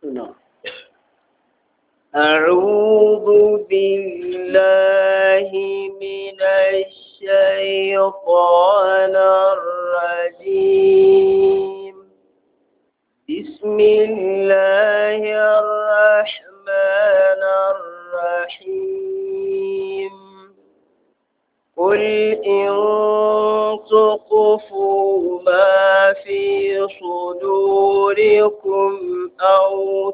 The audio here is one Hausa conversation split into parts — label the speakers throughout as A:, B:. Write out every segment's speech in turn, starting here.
A: نعم أعوذ بالله من الشيطان الرجيم بسم الله الرحمن الرحيم قل إن تخفوا ما في صدوركم أو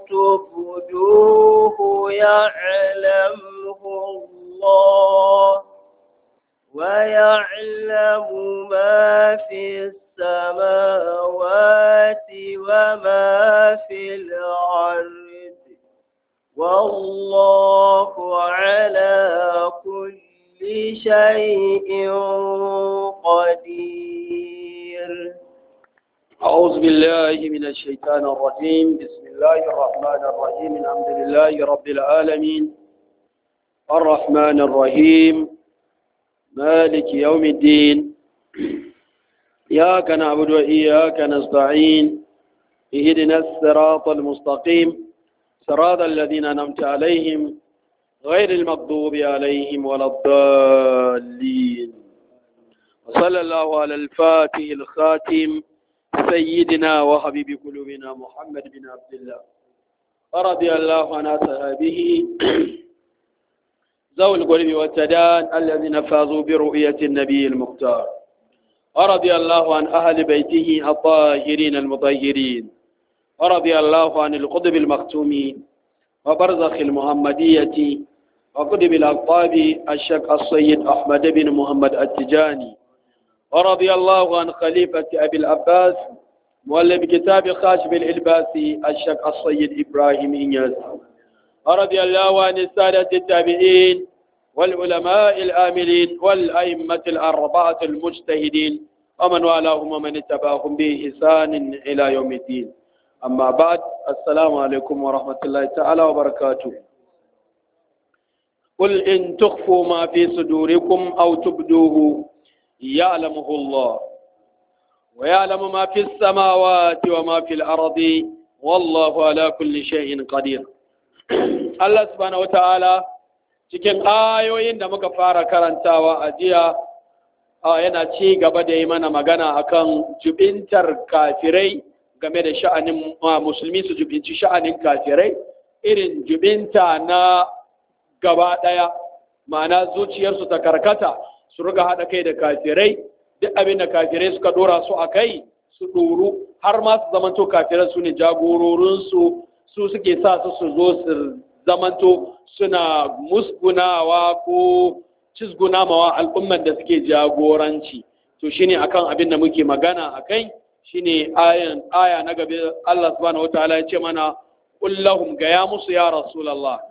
A: تبدوه يعلمه الله ويعلم ما في السماوات وما في الأرض والله على كل شيء قدير
B: أعوذ بالله من الشيطان الرجيم بسم الله الرحمن الرحيم الحمد لله رب العالمين الرحمن الرحيم مالك يوم الدين إياك نعبد وإياك نستعين اهدنا الصراط المستقيم صراط الذين أنعمت عليهم غير المغضوب عليهم ولا الضالين وصلى الله على الفاتح الخاتم سيدنا وحبيب قلوبنا محمد بن عبد الله ورضي الله عن أصحابه ذوي القلب والتدان الذين فازوا برؤية النبي المختار ورضي الله عن أهل بيته الطاهرين المطهرين ورضي الله عن القطب المختوم وبرزخ المحمدية وقطب الأقطاب الشيخ السيد أحمد بن محمد التجاني ورضي الله عن خليفة أبي العباس مؤلف كتاب خاشب الإلباسي الشيخ السيد إبراهيم إنياس ورضي الله عن السادة التابعين والعلماء الآملين والأئمة الأربعة المجتهدين ومن والاهم ومن اتبعهم بإحسان إلى يوم الدين أما بعد السلام عليكم ورحمة الله تعالى وبركاته قل إن تخفوا ما في صدوركم أو تبدوه يعلمه الله ويعلم ما في السماوات وما في الأرض والله على كل شيء قدير الله سبحانه وتعالى cikin ayoyin da muka fara karantawa a jiya yana ci gaba da yi mana magana akan jubintar kafirai game da sha'anin musulmi su jubinci sha'anin kafirai irin jubinta na gaba ɗaya ma'ana zuciyarsu ta karkata su riga haɗa kai da kafirai duk abin da kafirai suka ɗora su a kai su ɗoru har ma su zamanto kafirai su ne jagororinsu su suke sa su su zo su zamanto suna musgunawa ko cizgunamawa al'umman da suke jagoranci to shine akan abin da muke magana a kai shine ayan aya na gabe Allah subhanahu wataala ya ce mana kullahum ga ya musu ya rasulullah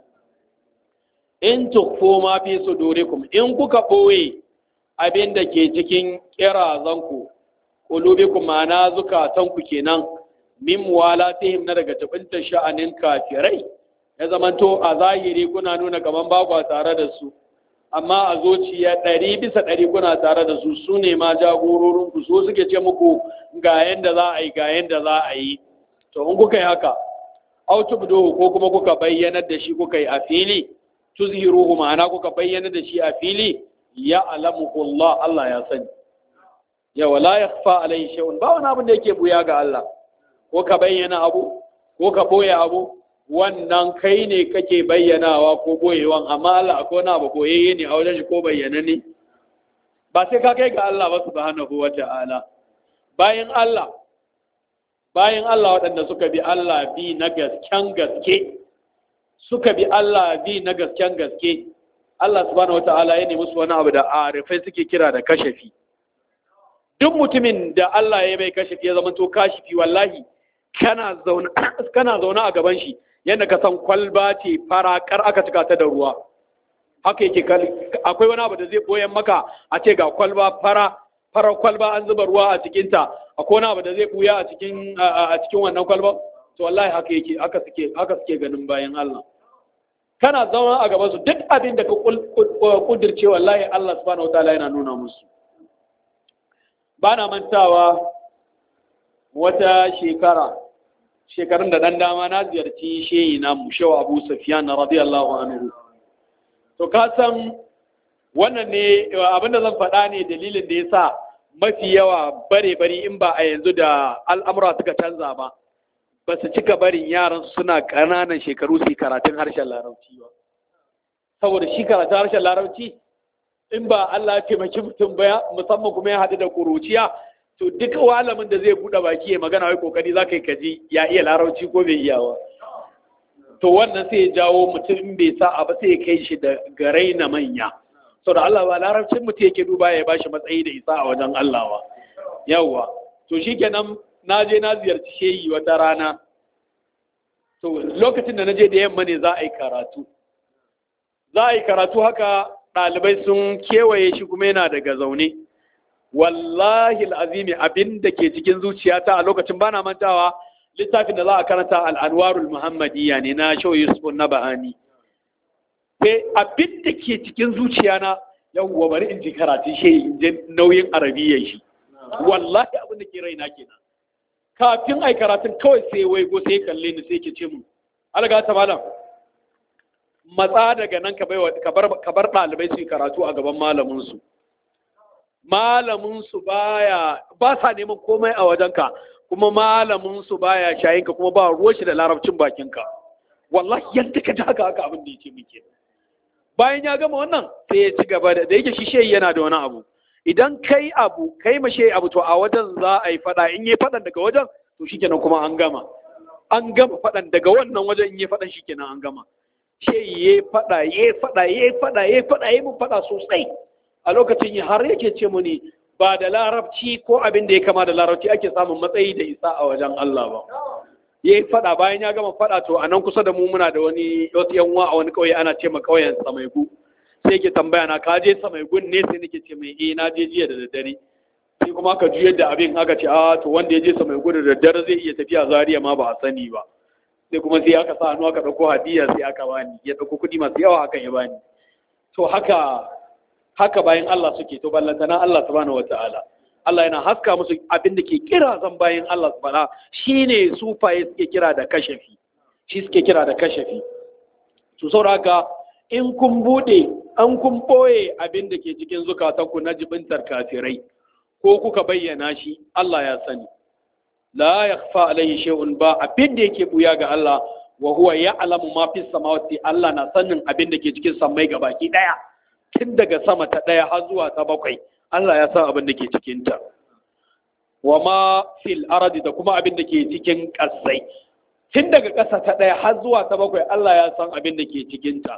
B: in tukfu ma fi sudurikum in kuka boye abin da ke cikin kirazanku qulubikum ma'ana zukatanku kenan min walatihim na daga tabinta sha'anin kafirai ya zamanto a zahiri kuna nuna kaman ba ku tare da su amma a zuciya ɗari bisa ɗari kuna tare da su su ne ma jagororinku su suke ce muku ga yanda za a yi ga yanda za a yi to in kuka yi haka autubdo ko kuma kuka bayyanar da shi kuka yi a fili tuzhiruhu ma'ana kuka bayyanar da shi a fili ya alamu Allah Allah ya sani ya wala yakhfa alaihi shay'un ba wani abin da yake buya ga Allah ko ka bayyana abu ko ka boye abu wannan kai ne kake bayyanawa ko boyewan amma Allah akwai wani abu boyayye ne a wajen shi ko bayyana ne ba sai ka kai ga Allah ba subhanahu wata'ala bayan Allah bayan Allah waɗanda suka bi Allah bi na gasken gaske suka bi Allah bi na gasken gaske Allah subhanahu wata'ala ya nemi su wani abu da arifai suke kira da kashafi duk mutumin da Allah ya mai kashafi ya zama to kashifi wallahi kana zaune kana zaune a gaban shi yadda ka san kwalba ce farakar aka cika ta da ruwa haka yake akwai wani abu da zai boyan maka a ce ga kwalba fara farar kwalba an zuba ruwa a cikinta akwai wani abu da zai buya a cikin a cikin wannan kwalba to wallahi haka yake haka suke haka suke ganin bayan Allah kana zama a gaban su duk abin da ka kudirce wallahi Allah subhanahu wataala yana nuna musu bana mantawa wata shekara shekarun da dan dama na ziyarci shehi na mushewa abu safiyan radiyallahu anhu to ka san wannan ne abinda zan faɗa ne dalilin da ya sa mafi yawa bare bari in ba a yanzu da al'amura suka canza ba ba su cika barin yaran suna ƙananan shekaru su karatun harshen larabci ba saboda shi karatun harshen larabci in ba Allah ya taimaki mutum ba musamman kuma ya haɗu da ƙuruciya to duk walamin da zai buɗe baki ya magana wai kokari za ka yi kaji ya iya larabci ko bai iya ba to wannan sai ya jawo mutum in bai sa ba sai ya kai shi da garai na manya sau da Allah ba larabcin mutum yake duba ya bashi matsayi da isa a wajen Allah ba yawwa to shi kenan na je na ziyarci shehi wata rana to lokacin da na je da yamma ne za a yi karatu za a yi karatu haka ɗalibai sun kewaye shi kuma yana daga zaune wallahi al'azimi abin da ke cikin zuciyata a lokacin bana mantawa littafin da za a karanta al'anwarul muhammadiyya ne na shau yusuf na ba'ani sai abin da ke cikin zuciyana yawwa bari in ji karatun shi in ji nauyin arabiyyar shi wallahi abin da ke raina kenan kafin ai karatun kawai sai waigo sai kalle ni sai ke ce mu alga ta malam matsa daga nan ka bar ɗalibai su yi karatu a gaban malaminsu malaminsu baya ba sa neman komai a wajenka kuma malaminsu baya shayinka kuma ba ruwa shi da larabcin bakinka wallahi yadda ka ji haka haka abin da ya ce muke bayan ya gama wannan sai ya ci gaba da da yake shi shehi yana da wani abu idan kai abu kai ma shehi abu to a wajen za a yi fada in yi fadan daga wajen to shikenan kuma an gama an gama fadan daga wannan wajen in yi fadan shikenan an gama shehi ya fada ya fada ya fada ya fada ya mun fada sosai a lokacin har yake ce muni ba da larabci ko abin da ya kama da larabci ake samun matsayi da isa a wajen Allah ba ya yi fada bayan ya gama fada to a nan kusa da mu muna da wani wasu yan a wani kauye ana ce ma kauyen samaigu sai ke tambaya na ka je samaigun ne sai nake ce mai eh na je jiya da daddare sai kuma aka juyar da abin aka ce a to wanda ya je samaigu da daddare zai iya tafiya zariya ma ba a sani ba sai kuma sai aka sa hannu aka dauko hadiya sai aka bani ya dauko kuɗi masu yawa hakan ya bani to haka haka bayan Allah suke to ballantana Allah subhanahu wataala Allah yana haska musu abin da ke kira zan bayan Allah subhanahu shine sufaye suke kira da kashafi shi suke kira da kashafi to saboda in kun bude an kun boye abin da ke cikin zukatanku na jibintar kafirai ko kuka bayyana shi Allah ya sani la yakhfa alayhi shay'un ba abin da yake buya ga Allah wa huwa ya'lamu ma fis samawati Allah na sanin abin da ke cikin sammai gabaki daya tun daga sama ta ɗaya har zuwa ta bakwai Allah ya san abin da ke cikinta wa ma fil aradi da kuma abin da ke cikin ƙasai tun daga ƙasa ta ɗaya har zuwa ta bakwai Allah ya san abin da ke cikinta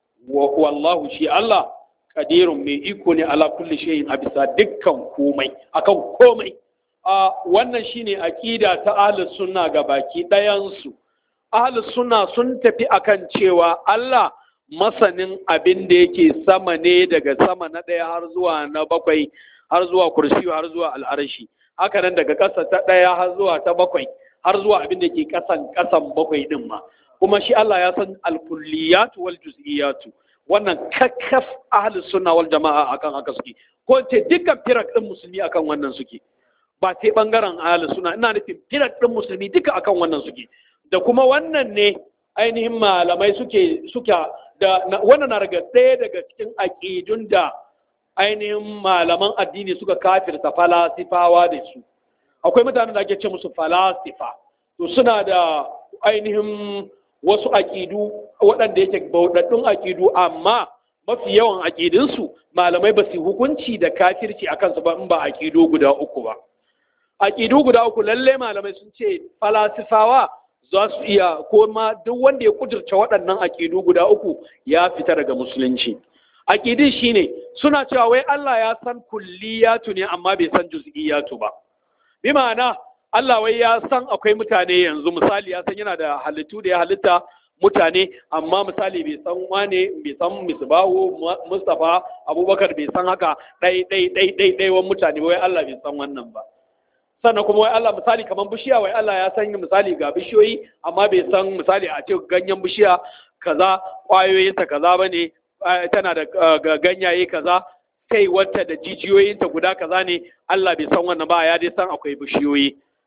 B: wallahu shi Allah kadirun mai iko ne ala kulli shay'in a bisa dukkan komai akan komai a wannan shine aqida ta ahlus sunna ga baki ɗayan su ahlus sunna sun tafi akan cewa Allah masanin abin da yake sama ne daga sama na ɗaya har zuwa na bakwai har zuwa kursi har zuwa al'arshi haka nan daga ƙasa ta ɗaya har zuwa ta bakwai har zuwa abin da ke ƙasan ƙasan bakwai ɗin ma kuma shi Allah ya san alkulliyatu wal juz'iyatu wannan kakkaf ahlus sunna wal jama'a akan haka suke ko ce dukkan firak ɗin musulmi akan wannan suke ba sai bangaren ahlus sunna ina nufin firak ɗin musulmi duka akan wannan suke da kuma wannan ne ainihin malamai suke suka da wannan na daga ɗaya daga cikin aƙidun da ainihin malaman addini suka kafirta falasifawa da su akwai mutanen da ake ce musu falasifa to suna da ainihin wasu aƙidu waɗanda yake bauɗaɗɗun aƙidu amma mafi yawan aƙidunsu malamai ba su hukunci da kafirci a kansu ba in ba aƙidu guda uku ba aƙidu guda uku lallai malamai sun ce falasifawa za su iya ko ma duk wanda ya kudurta waɗannan aƙidu guda uku ya fita daga musulunci aƙidin shine suna cewa wai Allah ya san kulliyatu ne amma bai san juz'iyatu ba bi ma'ana Allah wai ya san akwai mutane yanzu misali ya san yana da halittu da ya halitta mutane amma misali bai san wane bai san misbahu mustafa abubakar bai san haka ɗai ɗai ɗai ɗai ɗai wani mutane wai Allah bai san wannan ba sannan kuma wai Allah misali kamar bishiya wai Allah ya san misali ga bishiyoyi amma bai san misali a ce ganyen bishiya kaza ƙwayoyinta kaza bane tana da ganyaye kaza kai wata da jijiyoyinta guda kaza ne Allah bai san wannan ba ya dai san akwai bishiyoyi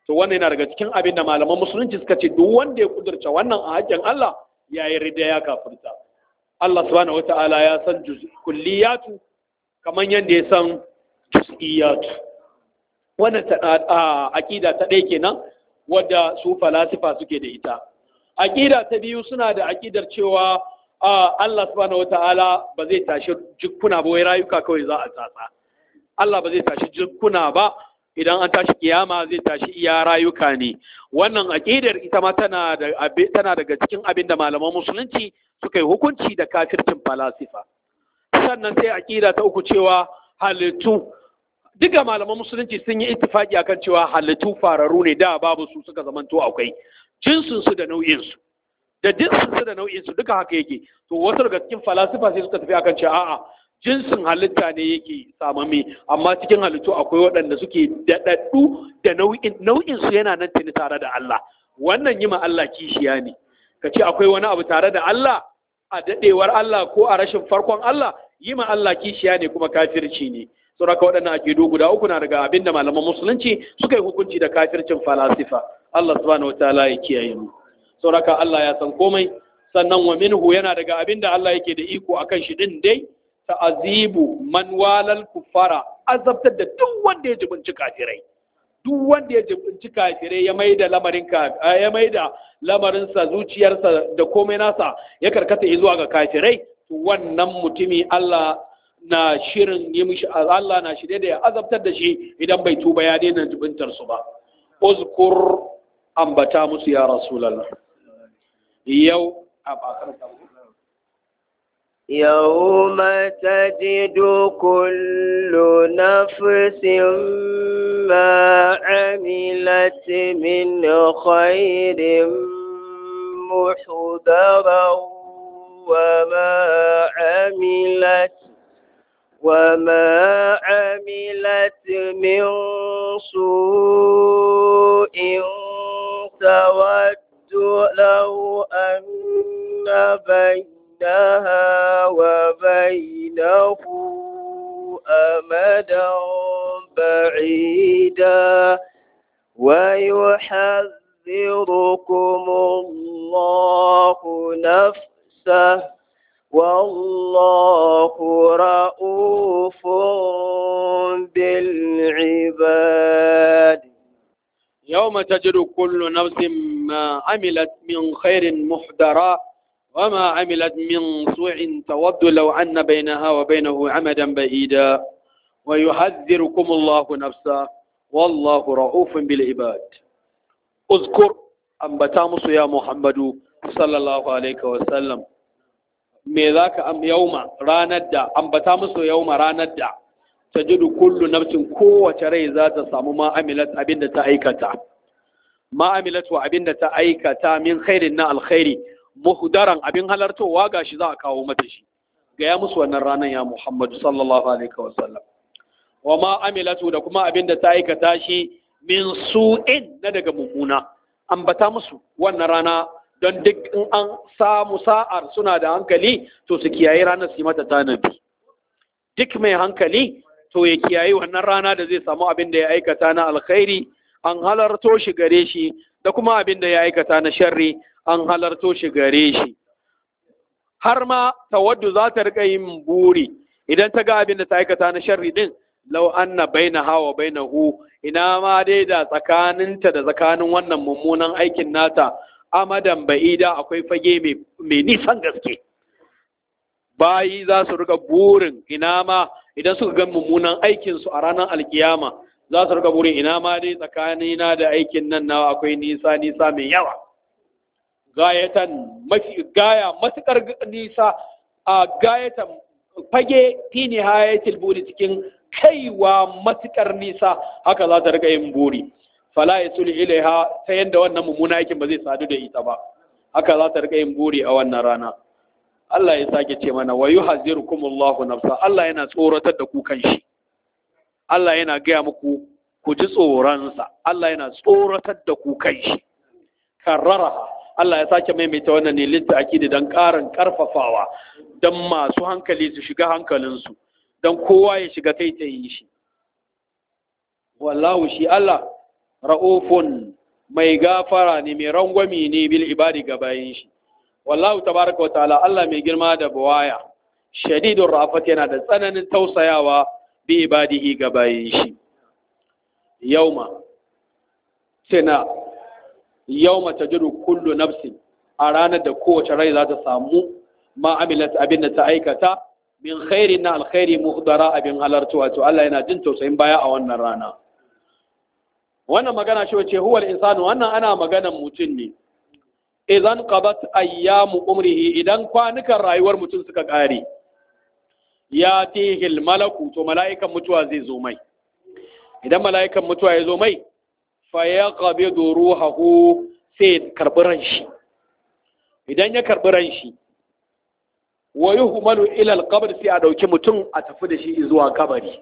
B: to wannan yana daga cikin abin da malaman musulunci suka ce duk wanda ya kudurta wannan a haƙƙin Allah ya yi rida ya kafirta Allah subhanahu wata'ala ya san kulliyatu kamar yadda ya san juz'iyatu wannan aqida ta ɗaya kenan wadda su falasifa suke da ita aqida ta biyu suna da aqidar cewa Allah subhanahu wata'ala ba zai tashi jikkuna ba wai rayuka kawai za a tsatsa Allah ba zai tashi jikkuna ba idan an tashi kiyama zai tashi iya rayuka ne wannan aqidar ita ma tana da tana daga cikin abin da malaman musulunci suka yi hukunci da kafircin falasifa sannan sai aqida ta uku cewa halittu duka malaman musulunci sun yi ittifaki akan cewa halittu fararu ne da babu su suka zamanto akwai jinsin su da nau'in su da jinsin su da nau'in su duka haka yake to wasu daga cikin falasifa sai suka tafi akan cewa a'a jinsin halitta ne yake samame amma cikin halittu akwai waɗanda suke daɗaɗɗu da nau'in nau'in su yana nan tuni tare da Allah wannan yi ma Allah kishiya ne ka ce akwai wani abu tare da Allah a daɗewar Allah ko a rashin farkon Allah yi ma Allah kishiya ne kuma kafirci ne sauraka waɗannan aƙidu guda uku na daga abinda malaman musulunci suka yi hukunci da kafircin falasifa Allah subhanahu wataala ya kiyaye mu sauraka Allah ya san komai sannan wa minhu yana daga abinda Allah yake da iko akan shi din dai ta'azibu man walal kufara azabtar da duk wanda ya jibinci kafirai duk wanda ya jibinci kafirai ya maida lamarin ka ya maida lamarin sa zuciyarsa da komai nasa ya karkata zuwa ga kafirai to wannan mutumi Allah na shirin yi mishi Allah na shirye da ya azabtar da shi idan bai tuba ya daina jibintar su ba uzkur ambata musu ya rasulullah yau a bakar
A: يوم تجد كل نفس ما عملت من خير محضرا وما عملت وما عملت من سوء تود لو أن بين بينها وبينه أمدا بعيدا ويحذركم الله نفسه والله رؤوف بالعباد
B: يوم تجد كل نفس ما عملت من خير محضرا وما عملت من سوء تود لو أن بينها وبينه عمدا بعيدا ويحذركم الله نفسه والله رؤوف بالعباد اذكر أنبتا musu ya Muhammadu sallallahu alaihi wasallam me zaka am yauma ranar da ambata musu yauma ranar da tajidu kullu nafsin kowace rai za ta samu ma amilat abinda ta aikata ma amilat wa abinda ta aikata min khairin na alkhairi muhdaran abin halartowa gashi za a kawo mata shi gaya musu wannan ranar ya Muhammadu sallallahu alaihi wasallam wa ma amilatu da kuma abin da ta aikata shi min su'in na daga mummuna ambata musu wannan rana don duk in an samu sa'ar suna da hankali to su kiyaye ranar su yi mata tanabi duk mai hankali to ya kiyaye wannan rana da zai samu abin da ya aikata na alkhairi an halarto shi gare shi da kuma abin da ya aikata na sharri an halarto shi gare shi har ma tawaddu za ta rika yin buri idan ta ga abin da ta aikata na sharri din lau anna bainaha wa bainahu ina ma dai da tsakaninta da tsakanin wannan mummunan aikin nata amadan ba'ida akwai fage mai nisan gaske bayi za su rika burin ina ma idan suka ga mummunan aikin su a ranar alkiyama za su rika burin ina ma dai tsakanina da aikin nan nawa akwai nisa nisa mai yawa gayatan mafi gaya matukar nisa a gayatan fage fi nihayatil buri cikin kaiwa matukar nisa haka za ta rika yin buri fala yasul ilaiha ta yanda wannan mummuna aikin ba zai sadu da ita ba haka za ta rika yin buri a wannan rana Allah ya sake ce mana wa yuhazzirukumullahu nafsa Allah yana tsoratar da ku kan shi Allah yana gaya muku ku ji tsoronsa Allah yana tsoratar da ku kan shi karrara Allah ya sake maimaita wannan ne litta akidi don ƙarin ƙarfafawa don masu hankali su shiga hankalinsu don kowa ya shiga kai ta yi shi wallahu shi Allah ra'ufun mai gafara ne mai rangwami ne bil ibadi ga bayin shi wallahu tabaraka wa ta'ala Allah mai girma da buwaya shadidun rafat yana da tsananin tausayawa bi ibadihi ga bayin shi yauma sina yauma tajidu kullu nafsin a ranar da kowace rai za ta samu ma amilat abin da ta aikata min khairi na alkhairi muhdara abin halartu wato Allah yana jin tausayin baya a wannan rana wannan magana shi wace huwal insanu wannan ana maganan mutum ne idan qabat ayyamu umrihi idan kwanukan rayuwar mutum suka kare ya tihil malaku to mala'ikan mutuwa zai zo mai idan mala'ikan mutuwa ya zo mai fa yaqbidu ruhahu sai karbi ran shi idan ya karbi ran shi wa yuhmalu ila alqabr sai a dauki mutum a tafi da shi zuwa kabari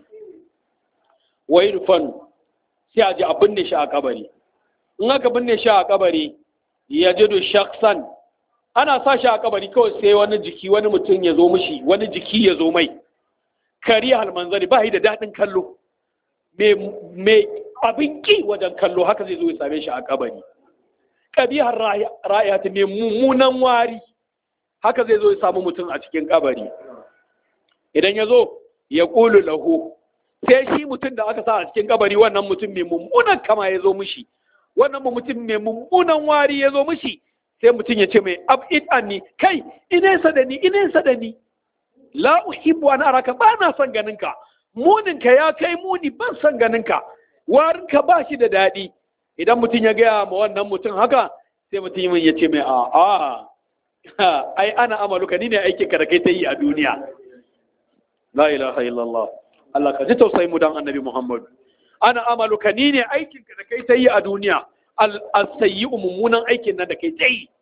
B: wa yudfan sai a ji a binne shi a kabari in aka binne shi a kabari ya jidu shaksan ana sa shi a kabari kawai sai wani jiki wani mutum ya zo mishi wani jiki ya zo mai kari halmanzari ba da daɗin kallo mai abin ki wajen kallo haka zai zo ya same shi a kabari ƙabihar ra'ayata mai mummunan wari haka zai zo ya samu mutum a cikin kabari idan ya zo ya ƙulu lahu sai shi mutum da aka sa a cikin kabari wannan mutum mai mummunan kama ya zo mishi wannan mutum mai mummunan wari ya zo mishi sai mutum ya ce mai ab'id anni kai inesa da ni inesa da ni la uhibbu an araka ba na son ganin ka munin ka ya kai muni ban son ganin ka warin ka ba shi da daɗi idan mutum ya gaya ma wannan mutum haka sai mutum ya ce mai a a ai ana amaluka ni ne aikin ka da kai ta yi a duniya la ilaha illallah Allah ka ji tausayi mu dan annabi Muhammad ana amaluka ni ne aikin ka da kai ta yi a duniya al-sayyi'u mummunan aikin nan da kai ta yi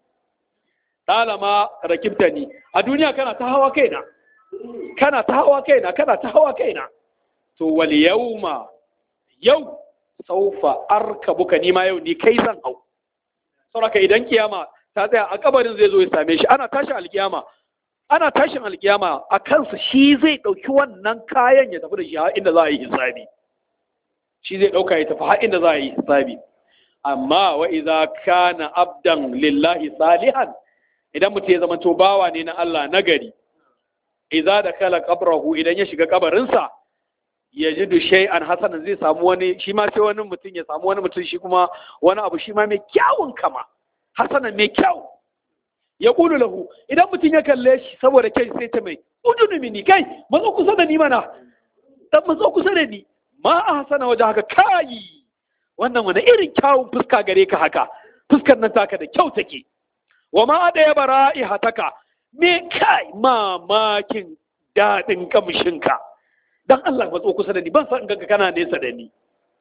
B: talama rakibta ni a duniya kana ta hawa kaina kana ta hawa kaina kana ta hawa kaina to wal yawma yau saufa arkabuka ni ma yau ni kai zan hau saboda idan kiyama ta tsaya a kabarin zai zo ya same shi ana tashin alkiyama ana tashin alkiyama a kansa shi zai ɗauki wannan kayan ya tafi da shi har inda za a yi hisabi shi zai ɗauka ya tafi har inda za a yi hisabi amma wa idza kana abdan lillahi salihan idan mutum ya zama to bawa ne na Allah nagari idza da kala qabrahu idan ya shiga kabarinsa ya ji shay'an hasanan zai samu wani shi ma sai wani mutum ya samu wani mutum shi kuma wani abu shi ma mai kyawun kama hasanan mai kyau ya kulu lahu idan mutum ya kalle shi saboda kai sai ta mai udunu mini kai matso kusa da ni mana dan matso kusa da ni ma a hasana waje haka kai wannan wani irin kyawun fuska gare ka haka fuskar nan taka da kyau take wa ma da ya bara'i hataka me kai mamakin daɗin kamshinka dan Allah matso kusa da ni ban san ganka kana nesa da ni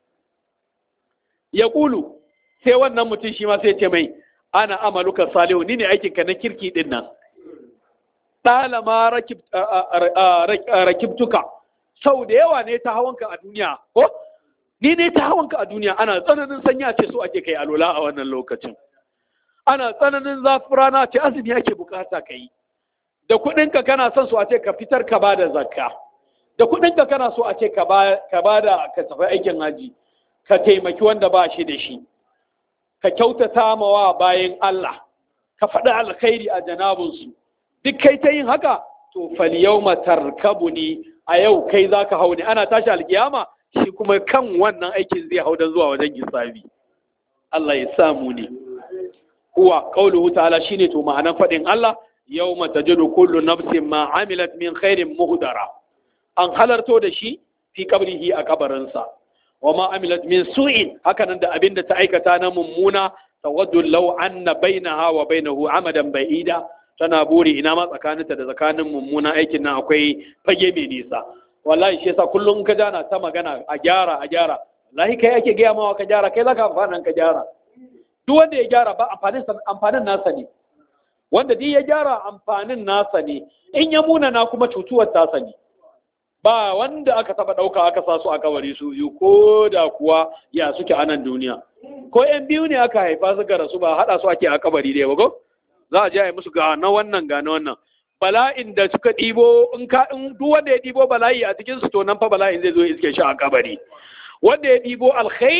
B: ya kulu sai wannan mutum shi ma sai ce mai ana amaluka salihu ni ne aikinka na kirki din nan ɗalama rakibtuka sau da yawa ne ta hawanka a duniya ko ni ne ta hawanka a duniya ana tsananin sanya ce so ake kai alola a wannan lokacin ana tsananin zafi rana ce azumi ake bukata ka yi da kuɗinka kana son so a ce ka fitar ka ba da zakka da kuɗinka kana so a ce ka ba da ka tafi aikin haji ka taimaki wanda ba shi da shi ka kyautata mawa bayan Allah ka faɗi alkhairi a janabinsu duk kai ta yin haka to faliyau tarkabu ni a yau kai za ka hau ne ana tashi alkiyama shi kuma kan wannan aikin zai hau don zuwa wajen hisabi Allah ya samu ne huwa qauluhu ta'ala shine to ma'anan faɗin Allah yawma tajidu kullu nafsin ma amilat min khairin muhdara an halarto da shi fi qabrihi a kabarinsa wa ma amilat min su'in hakanan da abinda ta aikata na mummuna tawaddu law anna bainaha wa bainahu amadan ba'ida tana buri ina ma tsakaninta da tsakanin mummunan aikin nan akwai fage mai nisa wallahi shi yasa kullum ka jana ta magana a gyara a gyara wallahi kai ake gaya mawa ka gyara kai zaka amfanin ka gyara duk wanda ya gyara ba amfanin amfanin nasa ne wanda duk ya gyara amfanin nasa ne in ya muna na kuma cutuwar tasa ne ba wanda aka taba ɗauka aka sa su a kabari su biyu ko da kuwa ya suke a nan duniya ko yan biyu ne aka haifa suka rasu ba haɗa su ake a kabari da ko za a je a yi musu ga na wannan ga na wannan bala'in da suka ɗibo in ka in duk wanda ya ɗibo bala'i a cikin su to nan fa bala'in zai zo iske shi a kabari wanda ya ɗibo alkhairi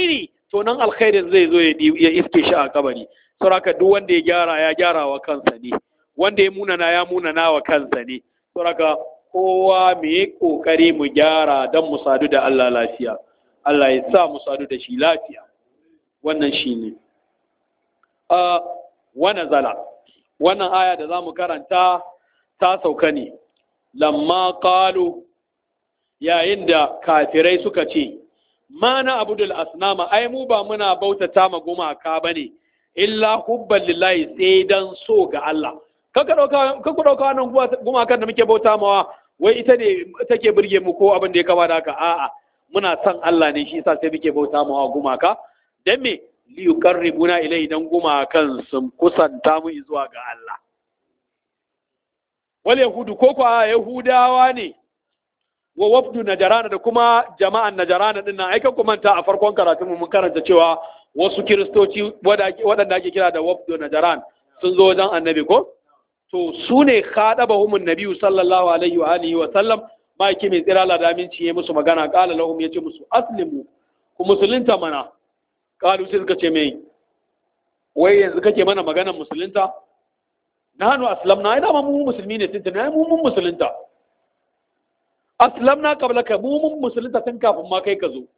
B: to nan alkhairin zai zo ya iske shi a kabari sauraka duk wanda ya gyara ya gyara wa kansa ne wanda ya munana ya munana wa kansa ne sauraka kowa mu yi kokari mu gyara don mu sadu da Allah lafiya Allah ya sa mu sadu da shi lafiya wannan shi ne wana zala wannan aya da za mu karanta ta sauka ne lamma qalu yayin da kafirai suka ce ma na abudul asnama ai mu ba muna bautata ma gumaka bane illa hubban lillahi sai dan so ga Allah kaka dauka kaka dauka wannan gumakan da muke bauta mawa wai ita ne take burge mu ko abin da ya kama da haka a'a muna son Allah ne shi yasa sai muke bauta mawa gumaka dan me li yuqarribuna ilai dan gumakan sun kusanta mu zuwa ga Allah wal yahudu ko ko yahudawa ne wa wafdu najarana da kuma jama'an najarana din nan aikan manta a farkon karatunmu mun karanta cewa wasu kiristoci waɗanda ake kira da wafdu najaran sun zo wajen annabi ko to su ne khadabahumun nabiyyu sallallahu alaihi wa alihi wa sallam maki mai tsira la da aminci ya musu magana qala lahum yace musu aslimu ku musulunta mana qalu sai suka ce mai wai yanzu kake mana maganar musulunta nahnu aslamna ai da mu musulmi ne tuntuna mu mun musulunta aslamna qablaka mu mun musulunta tun kafin ma kai ka zo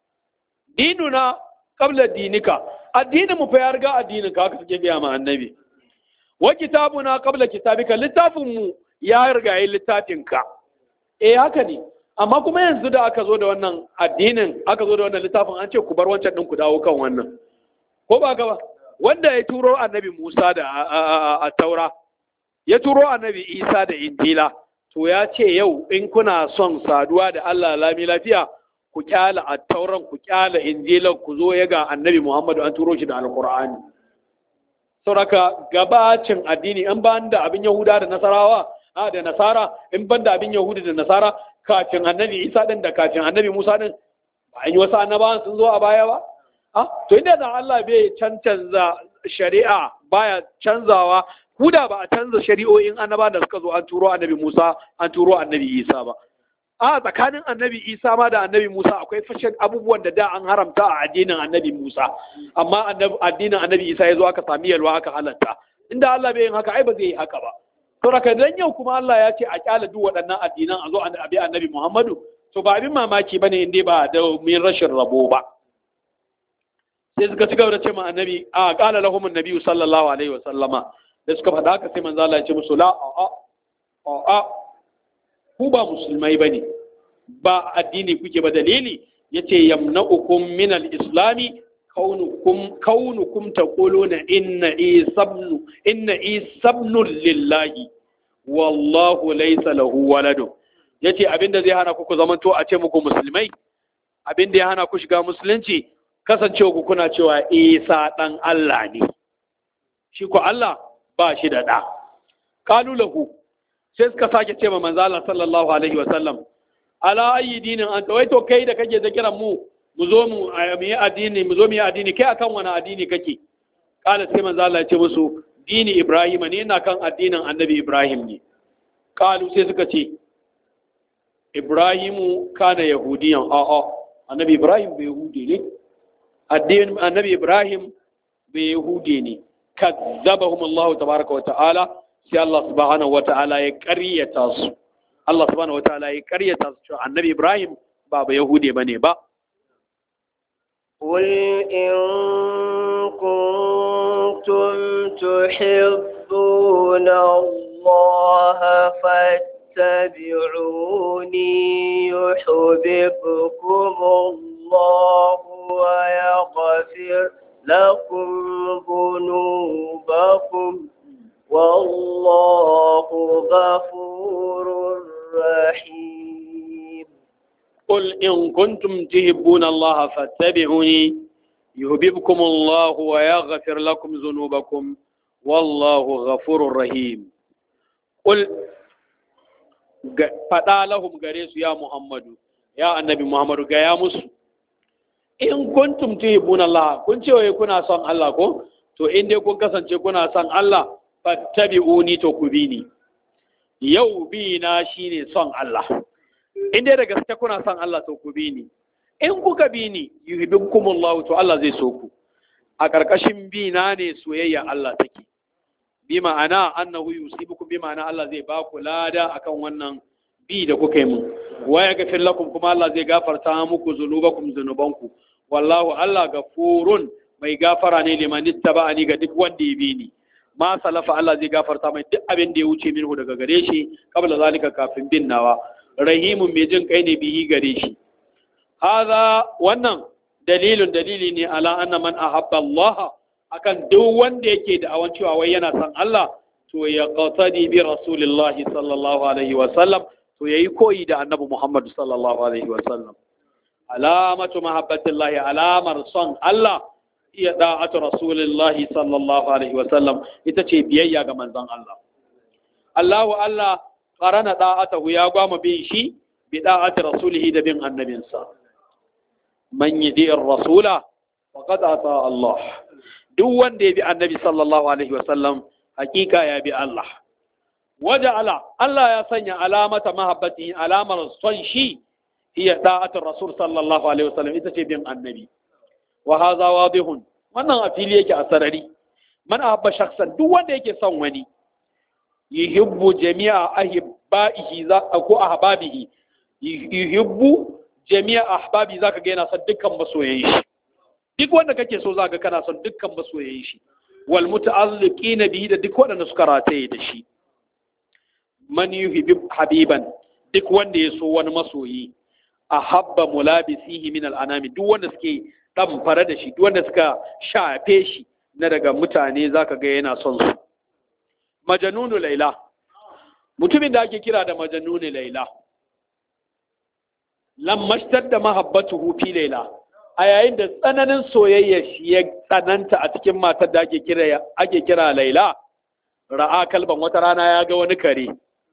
B: dinuna qabla dinika addinin mu fa ya riga addinin ka haka suke biya ma annabi wa kitabuna qabla kitabika littafin mu ya riga yi littafin ka eh haka ne amma kuma yanzu da aka zo da wannan addinin aka zo da wannan littafin an ce ku bar wancan din ku dawo kan wannan ko ba ka ba wanda ya turo annabi Musa da a taura ya turo annabi Isa da Injila to ya ce yau in kuna son saduwa da Allah lami lafiya ku kyala a tauran ku kyala injilan ku zo ya ga annabi Muhammadu an turo shi da alkur'ani sauraka gabacin addini in ban da abin yahuda da nasarawa a da nasara in ban da abin yahuda da nasara kafin annabi isa din da kafin annabi musa din ba an yi wasu annabawan sun zo a baya ba a to inda da Allah bai cancanza shari'a baya canzawa kuda ba a canza shari'o'in annaba da suka zo an turo annabi Musa an turo annabi Isa ba a tsakanin annabi Isa ma da annabi Musa akwai fashin abubuwan da da an haramta a addinin annabi Musa amma addinin annabi Isa ya zo aka sami yalwa aka halatta inda Allah bai yin haka ai ba zai yi haka ba to raka dan yau kuma Allah ya ce a kyala duk waɗannan addinan a zo a bi annabi Muhammadu to ba abin mamaki bane inda ba da min rashin rabo ba sai suka ci gaba da ce ma annabi a qala lahum annabi sallallahu alaihi wa sallama da suka faɗa haka sai manzo Allah ya ce musu la a a a ku ba musulmai bane ba addini kuke ba dalili yace yamna'ukum min al-islami kaunukum kaunukum taquluna inna isabnu inna isabnu lillahi wallahu laysa lahu waladun yace abinda zai hana ku ku zamanto a ce muku musulmai abinda ya hana ku shiga musulunci kasancewa ku kuna cewa isa dan Allah ne shi ko Allah ba shi da ɗa. Kalu lahu sai suka sake ce ma manzo Allah sallallahu alaihi wa sallam ala ayi dinin an wai to kai da kake da kiran mu mu zo mu mu yi addini mu zo mu yi addini kai akan wani addini kake kala sai manzo Allah ya ce musu dini Ibrahim ne ina kan addinin Annabi Ibrahim ne kalu sai suka ce Ibrahimu kana yahudiyan a'a Annabi Ibrahim bai yahudi ne addinin Annabi Ibrahim bai yahudi ne kazzabahum Allah tabaraka wata'ala sai Allah subhanahu wata'ala ya ƙaryata su Allah subhanahu wata'ala ya ƙaryata su cewa annabi Ibrahim ba ba Yahude bane ba
A: قل إن كنتم تحبون الله فاتبعوني يحببكم الله ويغفر لكم ذنوبكم والله غفور رحيم
B: قل إن كنتم تحبون الله فاتبعوني يحببكم الله ويغفر لكم ذنوبكم والله غفور رحيم قل faɗa lahum gare su ya Muhammadu ya annabi Muhammadu ga ya musu in kuntum tuhibbuna Allah kun ce wai kuna son Allah ko to in dai kun kasance kuna son Allah fattabi'uni to ku bi ni yau bi na shine son Allah in dai da gaske kuna son Allah to ku bi ni in kuka bi ni yuhibbukumullahu to Allah zai so ku a ƙarƙashin bi na ne soyayya Allah take bi ma'ana annahu yusibukum bi ma'ana Allah zai ba ku lada akan wannan bi da kuka yi mun wa yaghfir lakum kuma Allah zai gafarta muku zunubakum zunubanku wallahu Allah gafurun mai gafara ne liman ittaba'ani ga duk wanda ya bi ni ma salafa Allah zai gafarta mai duk abin da ya wuce minhu daga gare shi kabla zalika kafin bin nawa rahimun mai jin kai ne bihi gare shi hadha wannan dalilun dalili ne ala anna man ahabba Allah akan duk wanda yake da awan cewa wai yana son Allah to ya qatadi bi rasulillah sallallahu alaihi wa sallam to yayi koyi da annabi Muhammad sallallahu alaihi wa sallam alamatu mahabbatillahi alamar son Allah iya da'atu rasulillah sallallahu alaihi wa sallam ita ce biyayya ga manzon Allah Allahu Allah qarana da'atahu ya gwama bin shi bi da'ati rasulihi da bin annabinsa man yidi rasula faqad ata Allah duk wanda ya bi annabi sallallahu alaihi wasallam hakika ya bi Allah waja'ala Allah ya sanya alamata mahabbati alamar son shi hiya da'atul rasul sallallahu alaihi wasallam ita ce bin annabi wa hadha wadihun wannan a fili yake a sarari man ahabba shakhsan duk wanda yake son wani yuhibbu jami'a ahibbaihi za ko ahbabihi yuhibbu jami'a ahbabi zaka ga yana son dukkan masoyan shi duk wanda kake so zaka kana son dukkan masoyan shi wal muta'alliqina bihi da duk wanda suka rataye da shi man yuhibbu habiban duk wanda ya so wani masoyi ahabba mulabisihi min al'anami duk wanda suke dan fara da shi duk wanda suka shafe shi na daga mutane zaka ga yana son su majanunu laila mutumin da ake kira da majanunu laila lammashtar da mahabbatuhu fi laila a yayin da tsananin soyayya shi ya tsananta a cikin matar da ake kira ake kira laila ra'a kalban wata rana ya ga wani kare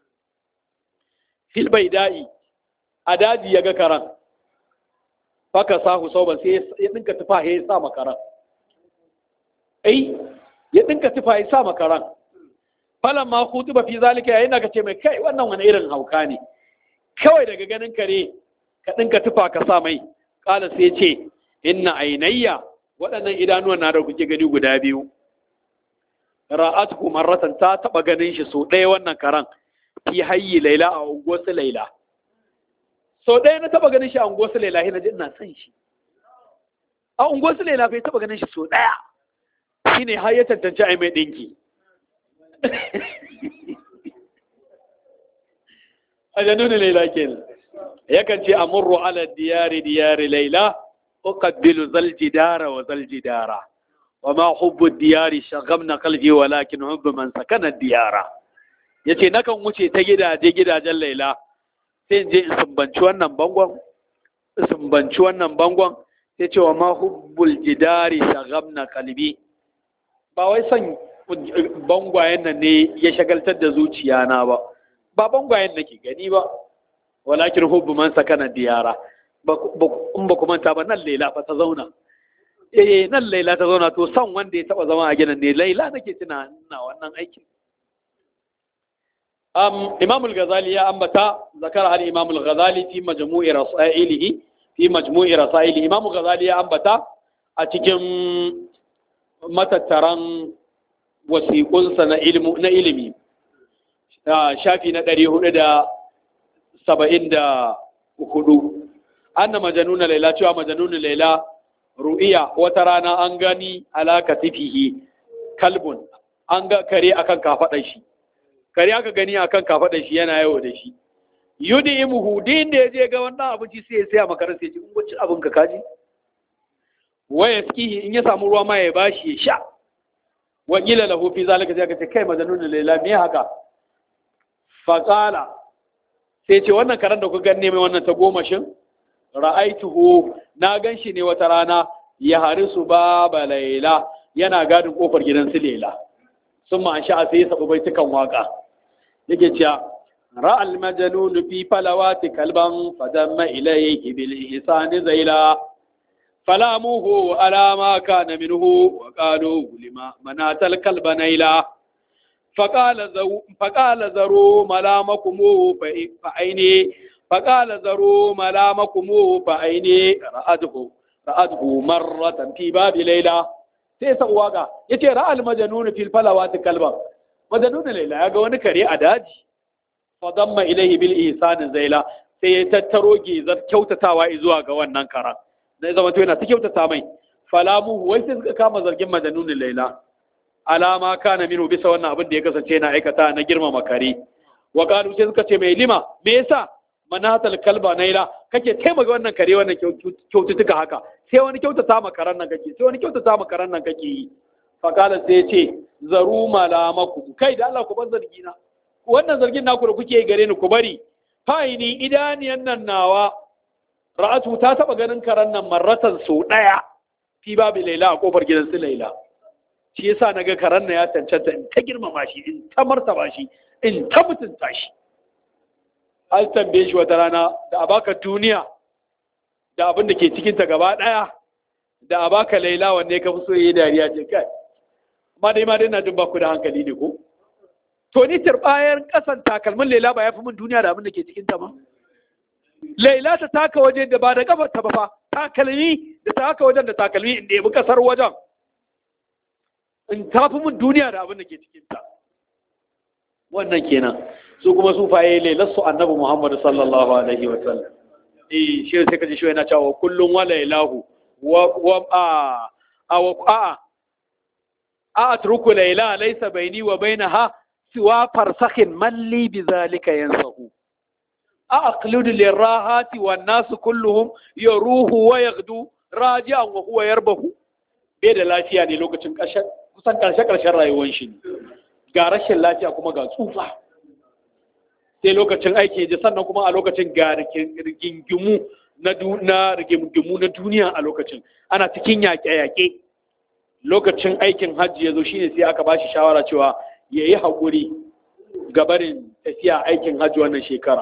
B: fil da'i a daji ya ga karan faka sahu sauban sai ya dinka tufa ya sa makaran ai ya dinka tufa ya sa makaran falan ma ba fi zalika yayin da kace mai kai wannan wani irin hauka ne kawai daga ganin kare ka dinka tufa ka sa mai kala sai ce inna ainayya waɗannan idanuwan na da kuke gani guda biyu ra'atuhu marratan ta taba ganin shi so ɗaya wannan karan fi hayyi laila a unguwarsu laila so ɗaya na taba ganin shi a unguwarsu laila na ji ina son shi a unguwarsu laila bai taba ganin shi so ɗaya shine har ya tantance ai mai ɗinki a januni laila kenan yakan ce amurru ala diyari diyari laila uqabbilu zal jidara wa zal jidara wa ma hubbu diyari shaghamna qalbi walakin hubbu man sakana diyara yace nakan wuce ta gidaje gidajen laila sai in je in sumbanci wannan bangon sumbanci wannan bangon sai ce wa ma hubbul jidari shaghamna qalbi ba wai son bangwayen nan ne ya shagaltar da zuciya na ba ba bangwayen nake gani ba walakin hubbu man sakana diyara in ba kuma ta ba nan laila fa ta zauna eh nan laila ta zauna to san wanda ya taba zama a gidan ne laila nake tuna ina wannan aikin um imam al-ghazali ya ambata zakara al imam al-ghazali fi majmu'i rasailihi fi majmu'i rasailihi imam al-ghazali ya ambata a cikin matattaran wasiƙunsa na ilimi shafi na ɗari hudu da saba'in da hudu anna majanuna laila cewa majanuna laila ru'iya wata rana an gani alaka tifihi kalbun an ga kare akan kafaɗar shi kare aka gani akan kafaɗar shi yana yawo da shi yudi imuhu din da ya je ga wannan abinci sai ya saya makarar sai ci in abin ka kaji waya skihi in ya samu ruwa ma ya bashi ya sha wakila lahu fi zalika sai ka ce kai majanun laila me haka faqala sai ce wannan karan da ku ganne mai wannan ta gomashin ra'aituhu na ganshi ne wata rana ya harisu baba laila yana gadin kofar gidan su laila sun ma an sha sai ya sabu baitukan waka yake cewa ra'al majanun fi falawati kalban fadamma ilayhi bil ihsani zaila فلاموه على ما كان منه وقالوا لما منات الكلب نيلا فقال ذو فقال ذروا ملامكم فعيني فقال ذروا ملامكم فأيني رأته رأته مرة في باب ليلى sai sa waka yace ra'al majnun fil falawati kalban majnun laila ya ga wani kare a daji fa damma ilayhi bil ihsan zaila sai ya tattaro gizar kyautatawa zuwa ga wannan karan dai zama to yana ta kyautata mai falamu wai sai suka kama zargin majnun laila alama kana minu bisa wannan abin da ya kasance yana aikata na girmama kare wa qalu sai suka ce mai lima me yasa manatal kalba naila kake taimaka wannan kare wannan kyaututtuka haka sai wani kyautata ma karan nan kake sai wani kyautata ma karan nan kake yi fa qala sai ya ce zaru malamaku kai da Allah ku bar zargi na wannan zargin naku da kuke gare ni ku bari fa'ini idaniyan nan nawa ra'atu ta taba ganin karan nan marratan so daya fi babu laila a kofar gidan su laila shi yasa naga karan nan ya cancanta in ta girmama shi in ta martaba shi in ta mutunta shi an tambaye shi wata rana da a baka duniya da abin da ke cikinta gaba ɗaya da a baka laila wanne ka fi so yi dariya ce kai amma dai ma dai na jin baku da hankali ne ko to ni turbayar kasan takalmin laila ba ya fi min duniya da abin da ke cikinta ba laila ta taka waje da ba da kafar ta ba fa takalmi da ta taka wajen da takalmi inda ya bi kasar wajen in ta fi min duniya da abin da ke cikinta wannan kenan su kuma sufaye lailarsu annabi Muhammad sallallahu alaihi wa sallam eh shi sai kaji shi yana cewa kullun wa lailahu wa wa a a wa a a atruku laila laysa baini wa bainaha siwa farsakhin man li bidhalika yansahu a aqlidu lirahati wan nas kulluhum yaruhu wa yaghdu raji'an wa huwa yarbahu bai da lafiya ne lokacin ƙarshen kusan ƙarshe ƙarshen rayuwar shi ga rashin lafiya kuma ga tsufa sai lokacin aiki ji sannan kuma a lokacin ga rigingimu na rigingimu na duniya a lokacin ana cikin yaƙe-yaƙe lokacin aikin hajji ya zo shine sai aka bashi shawara cewa ya yi haƙuri gabarin tafiya aikin hajji wannan shekara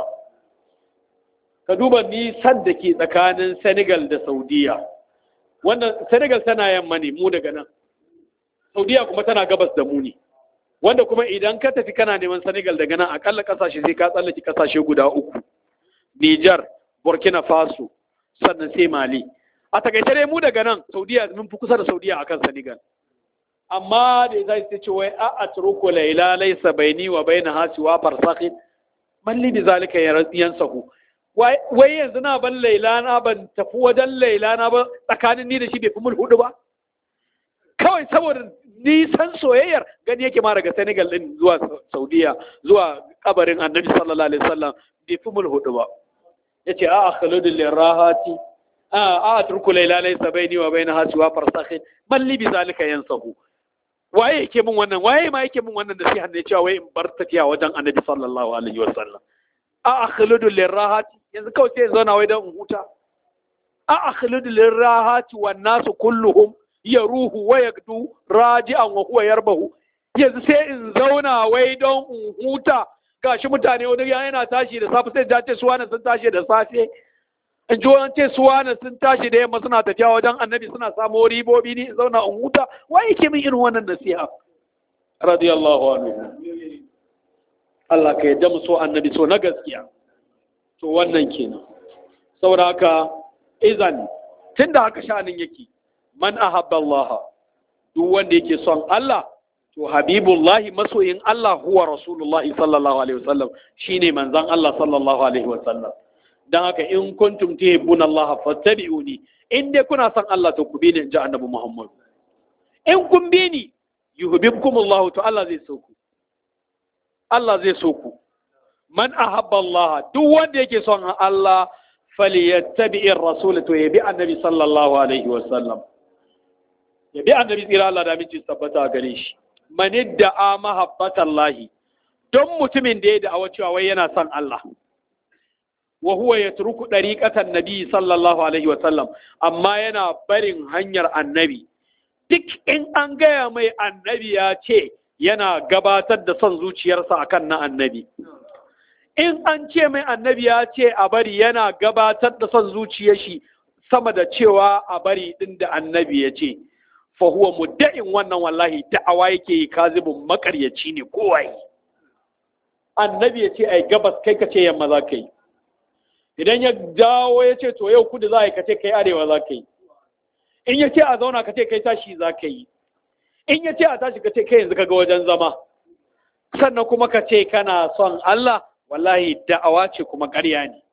B: ka duba nisan da ke tsakanin senegal da saudiya wannan senegal tana yamma ne mu daga nan saudiya kuma tana gabas da mu ne wanda kuma idan ka tafi kana neman Senegal daga nan akalla kasashe sai ka tsallake kasashe guda uku Niger Burkina Faso sannan sai Mali a takaice dai mu daga nan Saudiya mun fi kusa da Saudiya akan Senegal amma da zai ce ce wai a atruku laila laysa baini wa baina hasi wa farsakhin man li bizalika yansahu wai yanzu na ban laila na ban tafi wajen laila na ba tsakanin ni da shi bai fi mul hudu ba kawai saboda nisan soyayyar gani yake ma daga Senegal din zuwa Saudiya zuwa kabarin Annabi sallallahu alaihi wasallam bai fi mul hudu ba yace a akhludu lirahati a a atruku layla laysa baini wa bainaha siwa farsakhin man li bizalika yansahu waye yake min wannan waye ma yake min wannan nasiha ne cewa wai in bar tafiya wajen Annabi sallallahu alaihi wasallam a akhludu lirahati yanzu kawai sai zauna wai dan in huta a akhludu lirahati wan nasu kulluhum ya ruhu wa ya gdu raji'an wa huwa yarbahu yanzu sai in zauna wai don in huta gashi mutane wani ya yana tashi da safe sai ja ce suwana sun tashi da safe in ji wani ce suwana sun tashi da yamma suna tafiya wajen annabi suna samo ribobi ni in zauna in huta wa yake min irin wannan nasiha radiyallahu anhu Allah ka yadda mu so annabi so na gaskiya to wannan kenan saboda haka izan tunda haka sha'anin yake man ahabba Allah duk wanda yake son Allah to habibullahi masoyin Allah huwa rasulullahi sallallahu alaihi wasallam shine manzon Allah sallallahu alaihi wasallam dan haka in kuntum tuhibbuna Allah fattabi'uni in dai kuna son Allah to ku bi ni inji annabi Muhammad in kun bi ni yuhibbukumullah to Allah zai so ku Allah zai so ku man ahabba Allah duk wanda yake son Allah falyattabi'ir rasul to yabi annabi sallallahu alaihi wasallam ya bi annabi tsira Allah da aminci tabbata gare shi man da'a mahabbatan lahi don mutumin da ya da'awa cewa wai yana son Allah wa huwa yatruku dariqatan nabi sallallahu alaihi wa sallam amma yana barin hanyar annabi duk in an gaya mai annabi ya ce yana gabatar da son zuciyarsa akan na annabi in an ce mai annabi ya ce a bari yana gabatar da son zuciyar shi sama da cewa a bari din da annabi ya ce fahuwa mudda'in wannan wallahi da'awa yake yi kazibin makaryaci ne kowai annabi ya ce ai gabas kai ka ce yamma za ka yi idan ya dawo ya ce to yau kudu za a yi ka ce kai arewa za ka yi in ya ce a zauna ka ce kai tashi za ka yi in ya ce a tashi ka ce kai yanzu ka ga wajen zama sannan kuma ka ce kana son Allah wallahi da'awa ce kuma ƙarya ne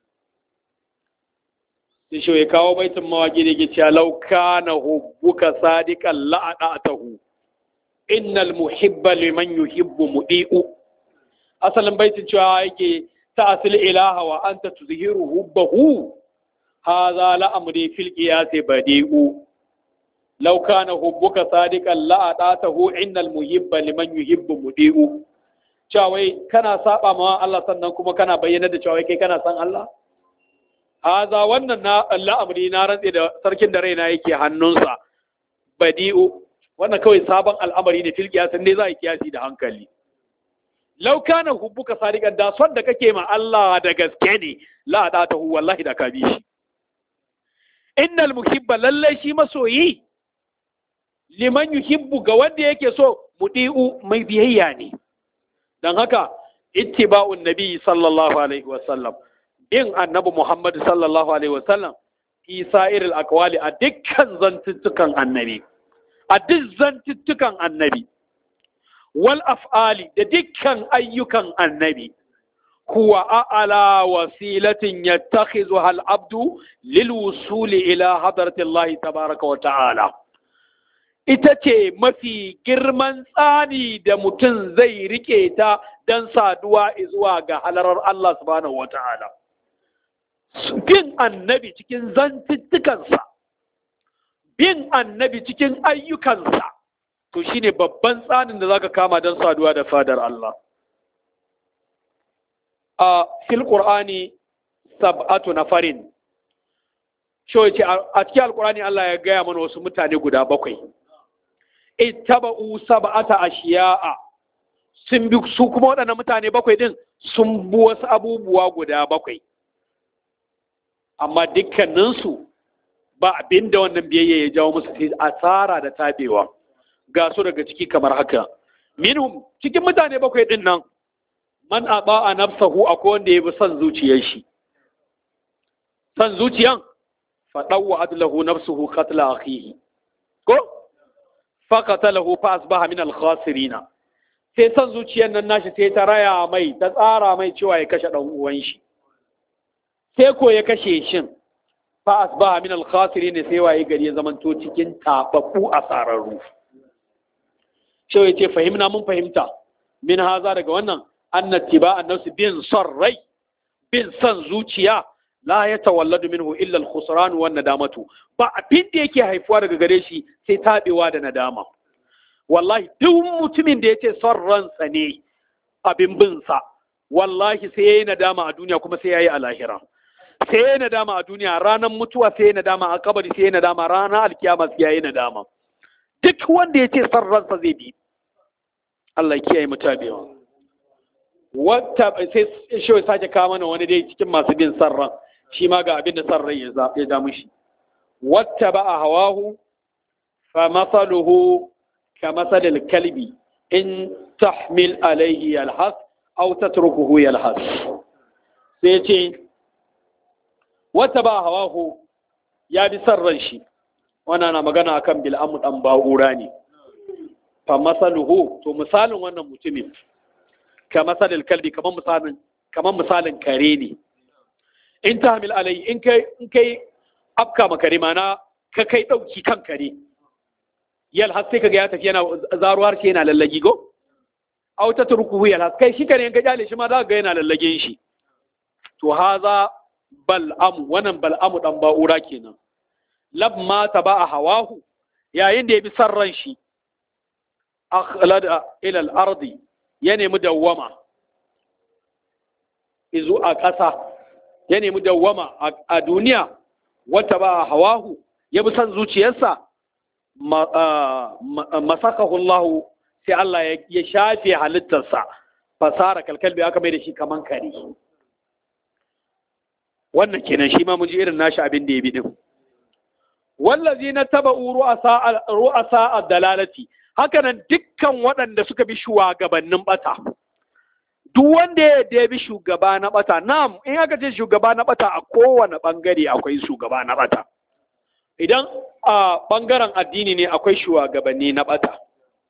B: sai shi ya kawo baitin mawaƙi da ke cewa lauka na hubbuka sadiqan la'adatahu innal muhibba liman yuhibbu mudi'u asalin baitin cewa yake ta'asil ilaha wa anta tuzhiru hubbahu hadha la'amri fil qiyas badi'u law kana hubbuka sadiqan la'adatahu innal muhibba liman yuhibbu mudi'u cewa wai kana saba ma Allah sannan kuma kana bayyana da cewa kai kana san Allah haza wannan na al'amari na rantse da sarkin da raina yake hannunsa badi'u wannan kawai sabon al'amari ne fil kiyasin ne za a yi kiyasi da hankali law kana hubbuka sadiqan da son da kake ma Allah da gaske ne la da ta hu wallahi da ka bi shi innal muhibba lallai shi masoyi liman yuhibbu ga wanda yake so mudi'u mai biyayya ne dan haka ittiba'un nabi sallallahu alaihi wasallam in annabi Muhammad sallallahu Alaihi wasallam fi sa'iril akwali a dukkan zantuttukan annabi, a duk zantuttukan annabi, wal af'ali da dukkan ayyukan annabi, kuwa a'ala wasilatin ya takhizu hal abdu lil wusuli ila hadartillahi tabaraka wa ta'ala. Ita ce mafi girman tsani da mutum zai rike ta don saduwa zuwa ga halarar Allah subhanahu wa ta'ala. bin annabi cikin zantuttukansa, bin annabi cikin ayyukansa, to shi ne babban tsanin da za ka kama don saduwa da fadar Allah. A fil ƙur'ani sab'atu na farin, ce a cikin alƙur'ani Allah ya gaya mana wasu mutane guda bakwai. Ittaba'u sab'ata ashiya'a sun bi su kuma waɗannan mutane bakwai din sun bi wasu abubuwa guda bakwai. amma dukkaninsu ba abin da wannan biyayya ya jawo musu sai asara da tabewa ga su daga ciki kamar haka minhum cikin mutane bakwai din nan man aba a nafsahu akwai wanda ya bi son zuciyar shi son zuciyan faɗawa adlahu nafsuhu qatla akhihi ko faqatalahu fa asbaha min al-khasirina sai son zuciyar nan nashi sai ta raya mai ta tsara mai cewa ya kashe dan uwan shi sai ko ya kashe shin fa asbaha min al-khasirin sai waye gari ya zamanto cikin tababbu a sararru shi yace fahimna mun fahimta min haza daga wannan anna tiba annasu bin son rai bin son zuciya la ya tawalladu minhu illa al-khusran wa nadamatu ba abin da yake haifuwa daga gare shi sai tabewa da nadama wallahi duk mutumin da yace son ransa ne abin bin sa wallahi sai yayi nadama a duniya kuma sai yayi a lahira sai yayi nadama a duniya ranar mutuwa sai yayi nadama a kabari sai yayi nadama ranar alkiyama sai yayi nadama duk wanda ya ce san ransa zai bi Allah ya kiyaye mutabewa wata sai shi ya sake kawo mana wani dai cikin masu bin san ran shi ma ga abin da san rai ya ya da mushi wata ba a hawahu fa masaluhu ka masalil kalbi in tahmil alaihi yalhas aw tatrukuhu yalhas sai ce wata ba hawahu ya bi san ran shi wannan na magana akan bil'amu dan ba'ura ne fa masaluhu to misalin wannan mutumin ka masalil kalbi kamar misalin kamar misalin kare ne in tahmil alai in kai in kai afka makare mana ka kai dauki kan kare yal har sai kaga ya tafi yana zaruwar shi yana lallagi go aw ta turkuhu yal has kai shi kare in ka jale shi ma za ka ga yana lallage shi to haza bal'amu wannan bal'amu dan ba'ura kenan lamma taba hawahu yayin da ya bi sarran shi akhlada ila al-ardi ya nemi dawwama izu a ƙasa ya nemi dawwama a duniya wata ba hawahu ya bi son zuciyarsa masakahu Allah sai Allah ya shafe halittarsa fasara kalkalbi aka mai da shi kaman kare wannan kenan shi ma mun ji irin nashi abin da ya bi din wallazi na taba ru'asa a dalalati hakanan dukkan waɗanda suka bi shugabannin bata duk wanda ya yarda bi shugaba na bata na'am in aka ce shugaba na bata a kowane bangare akwai shugaba na bata idan a bangaren addini ne akwai shugabanni na bata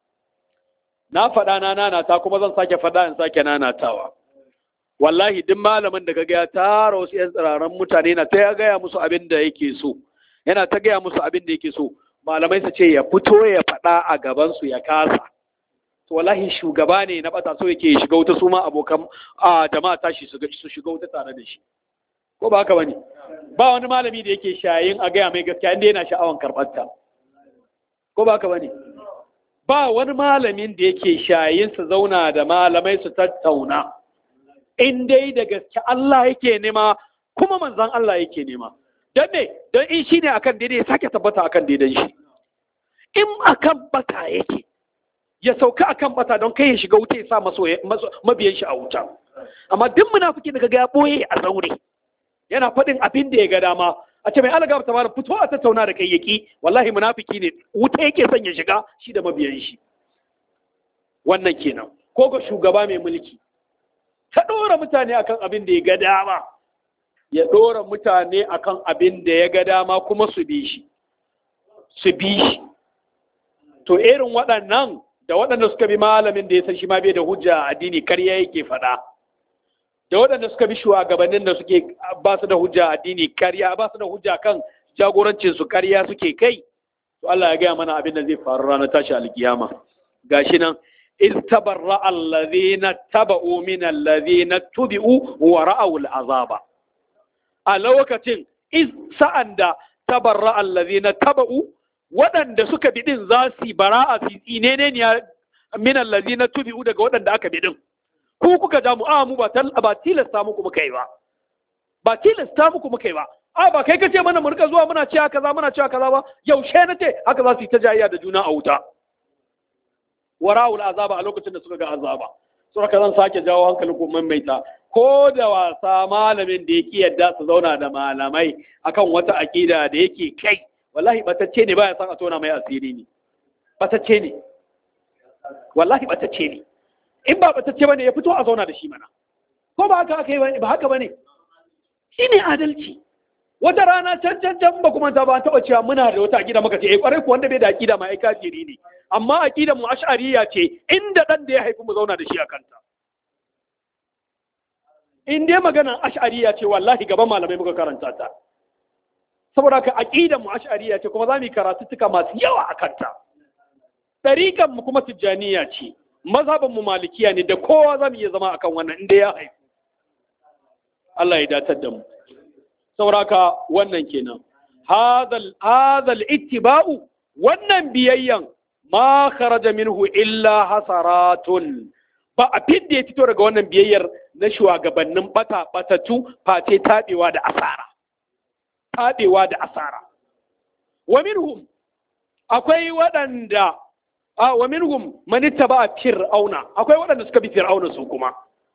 B: na faɗa na nanata kuma zan sake faɗa in sake nanatawa wallahi duk malamin da kaga ya tara wasu yan tsiraran mutane na ta gaya musu abin da yake so yana ta gaya musu abin da yake so malamai su ce ya fito ya faɗa a gaban su ya kasa to wallahi shugaba ne na bata so yake shiga wuta su ma abokan a jama'a tashi su shiga wuta tare da shi ko ba haka bane ba wani malami da yake shayin a gaya mai gaskiya inda yana sha'awan karɓar ta ko ba haka bane ba wani malamin da yake shayin su zauna da malamai su tattauna in dai da gaske Allah yake nema kuma manzan Allah yake nema don me don in shi ne akan daidai ya sake tabbata akan daidan shi in akan bata yake ya sauka akan bata don kai ya shiga wuta ya sa mabiyan shi a wuta amma duk munafiki da kaga ya boye a zaure yana faɗin abin da ya ga dama a ce mai alaga ta mara fito a tattauna da kai yaki wallahi munafiki ne wuta yake son ya shiga shi da mabiyan shi wannan kenan ko ga shugaba mai mulki ta ɗora mutane akan abin da ya ga dama ya ɗora mutane akan abin da ya ga dama kuma su bi shi su bi shi to irin waɗannan da waɗanda suka bi malamin da ya san shi ma bai da hujja a addini karya yake faɗa da waɗanda suka bi shugabannin da suke ba su da hujja a addini karya ba su da hujja kan jagorancin su karya suke kai to Allah ya gaya mana abin da zai faru ranar tashi alkiyama gashi nan iz tabarra allazina taba'u min allazina tubi'u wa ra'aw al'azaba a lokacin iz sa'anda tabarra allazina taba'u waɗanda suka bi din za su bara'a fi tsinene ne min allazina tubi'u daga waɗanda aka bi din ku kuka ja mu a mu ba ba tilasta muku muka yi ba ba tilasta muku muka yi ba a ba kai kace mana mu rika zuwa muna cewa kaza muna cewa kaza ba yaushe na ce haka za su yi ta jayayya da juna a wuta wara'ul azaba a lokacin da suka ga azaba saboda zan sake jawo hankalin ku maimaita ko da wasa malamin da yake yadda su zauna da malamai akan wata akida da yake kai wallahi batacce ne baya san a tona mai asiri ne batacce ne wallahi batacce ne in ba batacce bane ya fito a zauna da shi mana ko ba haka aka yi ba haka bane shine adalci wata rana can can can ba kuma ta ba taɓa cewa muna da wata akida muka ce eh kwarai ku wanda bai da akida ma ai kafiri ne amma akida mu ash'ariya ce inda dan da ya haifi mu zauna da shi a kanta in dai maganar ash'ariya ce wallahi gaban malamai muka karanta ta saboda ka aqidan mu ash'ariya ce kuma za mu yi karatuttuka masu yawa a kanta tariqan mu kuma tijjaniya ce mazhaban mu malikiya ne da kowa za mu iya zama akan wannan inda ya haifu Allah ya datar da mu sauraka wannan kenan hadal hadal ittiba'u wannan biyayyan ma kharaja minhu illa hasaratun ba a fidda ya fito daga wannan biyayyar na shugabannin bata batatu face tabewa da asara tabewa da asara wa minhum akwai waɗanda a wa minhum man ittaba fir'auna akwai waɗanda suka bi fir'auna su kuma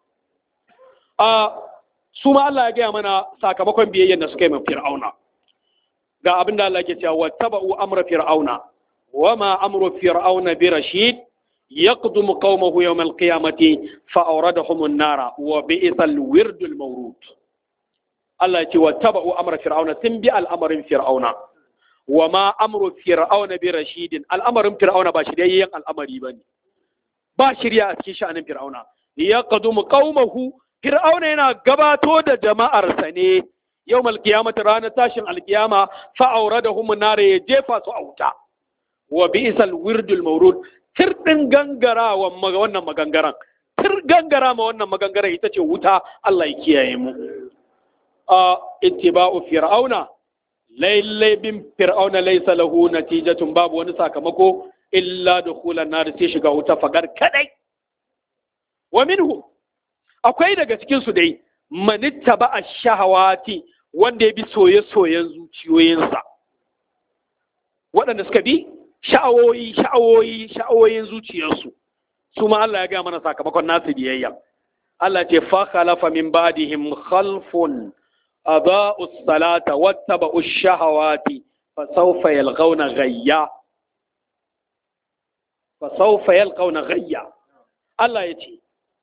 B: a su ma Allah ya gaya mana sakamakon biyayyar da suka yi min fir'auna ga abin da Allah ke cewa wattaba'u amra fir'auna wama amru fir'auna bi rashid yaqdumu qaumahu yawm al-qiyamati fa awradahum an-nara wa bi'sa al-wird al-mawrud Allah ya ce wattaba'u amra fir'auna sun bi al'amarin fir'auna wama amru fir'auna bi rashidin al'amarin fir'auna ba shiryayyen al'amari bane ba shirya a cikin sha'anin fir'auna yaqdumu qaumahu Fir'auna yana gabato da jama'arsa ne yau malkiyamata ranar tashin alkiyama fa'aura da humun nare ya jefa su a wuta. Wa bi isal wirdul maurud tir ɗin gangara wa wannan magangaran. Tir gangara ma wannan magangaran ita ce wuta Allah ya kiyaye mu. A ittiba'u fir'auna lailai bin fir'auna laisa lahu natijatun babu wani sakamako illa dukhulan nar sai shiga wuta fagar kadai. Wa minhu akwai daga cikinsu dai manitta ba a shahawati wanda ya bi soye-soyen zuciyoyinsa waɗanda suka bi sha'awoyi sha'awoyi sha'awoyin zuciyarsu su ma Allah ya gaya mana sakamakon nasu biyayya Allah ce fa khalafa min ba'dihim khalfun adaa'u salata wattaba'u shahawati fa sawfa yalqawna ghayya fa sawfa yalqawna ghayya Allah ya ce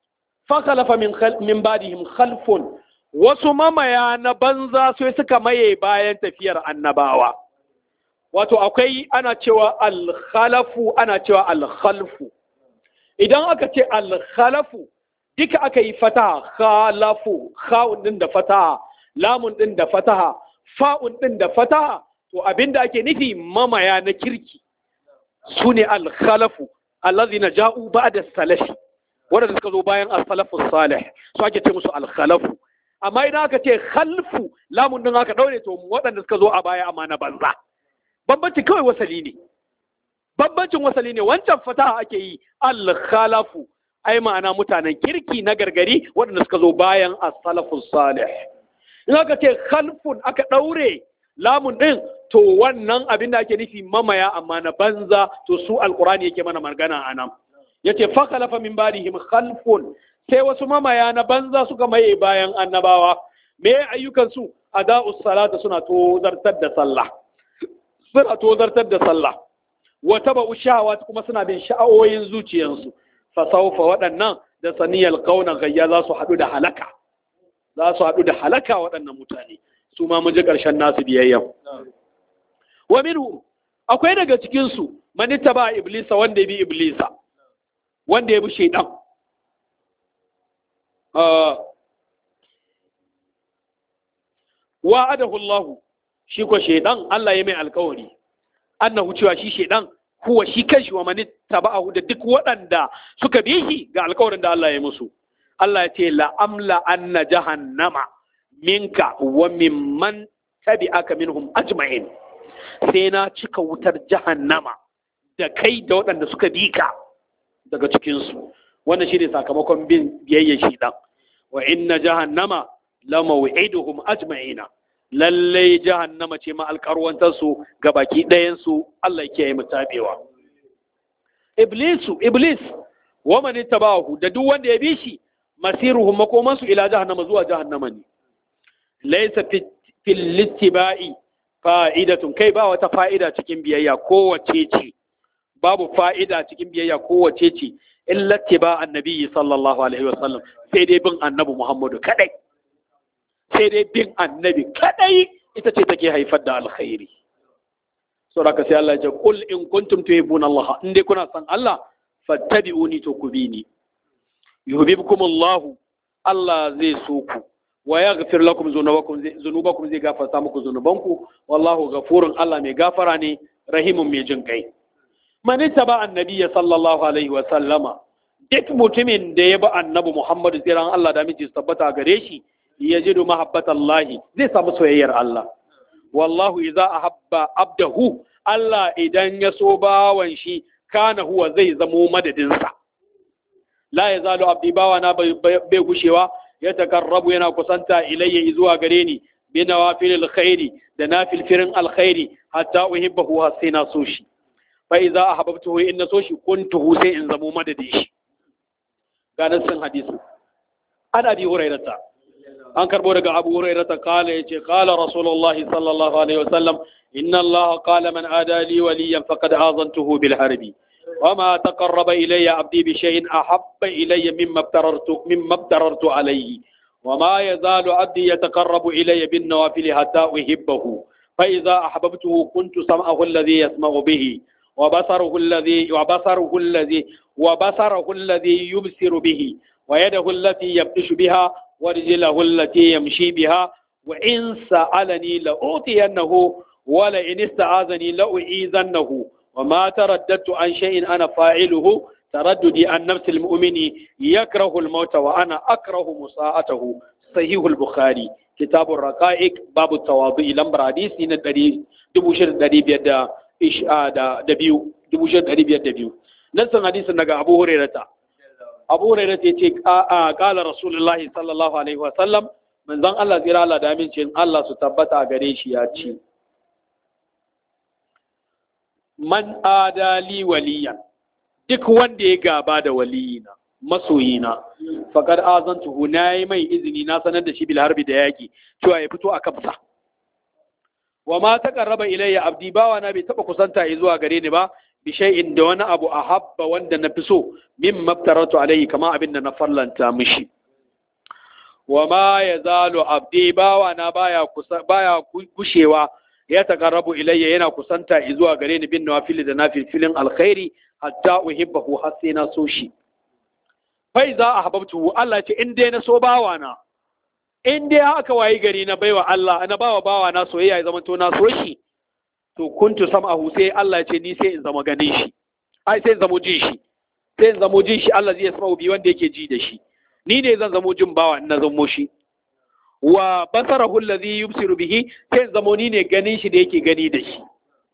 B: fa khalafa min min ba'dihim khalfun wasu mamaya na banza sai suka maye bayan tafiyar annabawa wato akwai ana cewa al-khalafu ana cewa al-khalfu idan aka ce al-khalafu duka aka yi fataha khalafu kha'un din da fataha lamun din da fataha fa'un din da fataha to abinda ake nufi mamaya na kirki sune al-khalafu allazina ja'u ba'da salafi wanda suka zo bayan as-salafu salih su ake ce musu al-khalafu amma idan aka ce khalfu lamun din aka daure to waɗanda suka zo a baya amma na banza bambanci kawai wasali ne bambancin wasali ne wancan fataha ake yi al-khalafu ai ma'ana mutanen kirki na gargari waɗanda suka zo bayan as-salafus salih in aka ce khalfun aka daure lamun din to wannan abin da ake nufi mamaya amma na banza to su alqur'ani yake mana magana anan yace fa khalafa min ba'dihim khalfun sai wasu mamaya na banza suka maye bayan annabawa me ayyukan su ada'us salata suna tozartar da sallah suna tozartar da sallah wa taba'u shahawat kuma suna bin sha'awoyin zuciyansu fa sawfa waɗannan da saniyal qauna gayya za su haɗu da halaka za su haɗu da halaka waɗannan mutane su ma mun ji ƙarshen nasu biyayya wa minhu akwai daga cikin su man ittaba iblisa wanda ya bi iblisa wanda ya bi shaydan wa'adahu Allah shi ko shaydan Allah ya mai alƙawari annahu cewa shi shaydan huwa shi kanshi wa man taba'ahu da duk waɗanda suka bi shi ga alƙawarin da Allah ya musu Allah ya ce la amla anna jahannama minka wa mimman tabi'aka minhum ajma'in sai na cika wutar jahannama da kai da waɗanda suka bi ka daga cikin su wannan shine sakamakon bin biyayya shi dan wa inna jahannama la maw'iduhum ajma'ina lallai jahannama ce ma alƙarwantarsu ga baki ɗayansu Allah ke yi mutabewa. Iblisu, Iblis, wa mani tabahu da duk wanda ya bi shi, masiruhum makomansu ila jahannama zuwa jahannama ne. Laisa fil littiba'i fa'idatun kai ba wata fa'ida cikin biyayya kowace ce, babu fa'ida cikin biyayya kowace ce, in lattiba annabi sallallahu alaihi wasallam sai dai bin annabi Muhammadu kadai. sai dai bin annabi kadai ita ce take haifar da alkhairi saboda sai Allah ya ce qul in kuntum tuhibbuna Allah in dai kuna san Allah fattabi'uni to ku bi ni yuhibbukum Allah Allah zai so ku wa yaghfir lakum dhunubakum dhunubakum zai gafarta muku dhunubanku wallahu ghafurun Allah mai gafara ne rahimun mai jin kai man ittaba annabiyya sallallahu alaihi wa sallama duk mutumin da ya bi annabi Muhammad tsiran Allah da miji tabbata gare shi yajidu mahabbatallahi zai samu soyayyar Allah wallahu idza ahabba abdahu Allah idan ya so bawan shi kana huwa zai zamo madadinsa la yazalu abdi bawana bai gushewa ya takarrabu yana kusanta ilayya zuwa gare ni bi nawafilil khairi da nafilfirin alkhairi hatta uhibbahu har sai na so shi fa idza ahabbtuhu in na so shi kuntuhu sai in zamo madadin shi ga nasin hadisi an abi hurairata an karbo daga abu hurairata kala yace kala rasulullahi sallallahu alaihi wasallam inna allaha qala man adali waliyan faqad azantuhu bil harbi وما تقرب إلي عبدي بشيء أحب إلي مما ابتررت مما ابتررت عليه وما يزال عبدي يتقرب إلي بالنوافل حتى أحبه فإذا أحببته كنت سمعه الذي يسمع به وبصره الذي وبصره الذي وبصره الذي يبصر به ويده التي يبطش بها ورجله التي يمشي بها وإن سألني لأعطينه ولئن استعاذني لأعيذنه وما ترددت عن شيء أنا فاعله ترددي عن نفس المؤمن يكره الموت وأنا أكره مساءته صحيح البخاري كتاب الرقائق باب التواضع لمبر حديث ندري دبوشر دري بيد إشاء دبيو دبوشر دري بيد دبيو نسن حديث نغا أبو هريرة أبو هريرة يتي قال رسول الله صلى الله عليه وسلم من ذن الله زيرا الله دامين شين الله ستبتا غريش ياتي man adali waliyan duk wanda ya gaba da waliyina masoyina faƙar azantuhu na yi mai izini na sanar da shi bil harbi da yaƙi cewa ya fito a kafsa wa ma ta ƙarraba ilayya abdi bawa na bai taɓa kusanta ya zuwa gare ni ba bi shay'in da wani abu ahabba wanda na fi so min maftaratu alaihi kama abin da na farlanta mishi wa ma yazalu abdi bawa na baya kusa baya gushewa ya taqarrabu ilayya yana kusanta zuwa gare ni bin nawafil da nafilin alkhairi hatta uhibbahu har sai na so shi fai za a hababtu Allah ce in dai na so bawa na in dai aka wayi gari na baiwa Allah na bawa bawa na soyayya ya zama to na so shi to kuntu sam'ahu sai Allah ce ni sai in zama ganin shi ai sai in zamo jin shi sai in zamo jin shi Allah zai sama bi wanda yake ji da shi ni ne zan zamo jin bawa in na zamo shi wa basarahu allazi yubsiru bihi sai in zamo ni ne ganin shi da yake gani da shi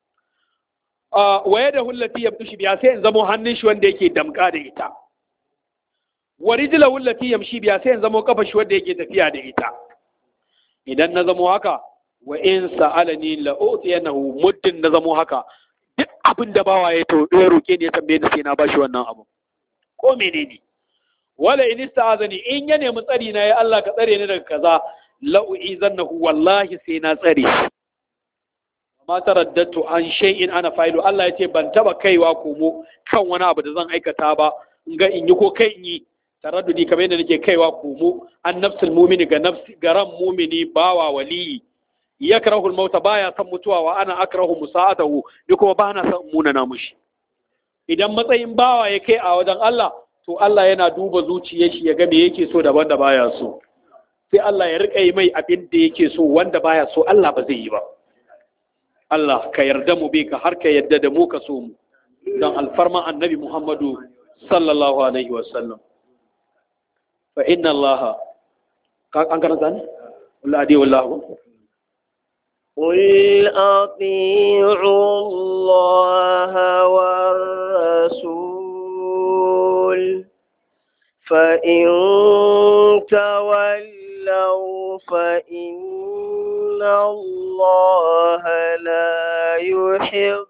B: wa yadahu allati yabtushu biha sai in zamo hannun shi wanda yake damka da ita wa rijlahu allati yamshi biha sai in zamo kafa shi wanda yake tafiya da ita idan na zamo haka wa in sa'alani la utiyanahu muddin na zamo haka duk abin da bawa ya to ya roke ni ya tambaye ni sai na bashi wannan abu ko menene wala in ista'azani in ya nemi tsari na ya Allah ka tsare ni daga kaza la uizannahu wallahi sai na tsare shi ma taraddatu an shay'in ana fa'ilu Allah ya ce ban taba kaiwa komo kan wani abu da zan aikata ba in ga in yi ko kai in yi taraddudi kamar yadda nake kaiwa komo an nafsul mumini ga nafsi garan mumini bawa waliyi yakrahu al-mauta baya san mutuwa wa ana akrahu musa'atahu ni kuma ba na san munana mushi idan matsayin bawa ya kai a wajen Allah to Allah yana duba zuciyar shi ya ga me yake so daban da baya so sai Allah ya rika yi mai abin da yake so wanda baya so Allah ba zai yi ba Allah ka yarda mu bi ka har ka yarda da mu ka so mu don alfarma annabi Muhammadu sallallahu alaihi wa sallam fa inna Allah an karanta ne wallahi adi wallahu
A: قل أطيعوا الله والرسول فإن تولوا فإن الله لا يحب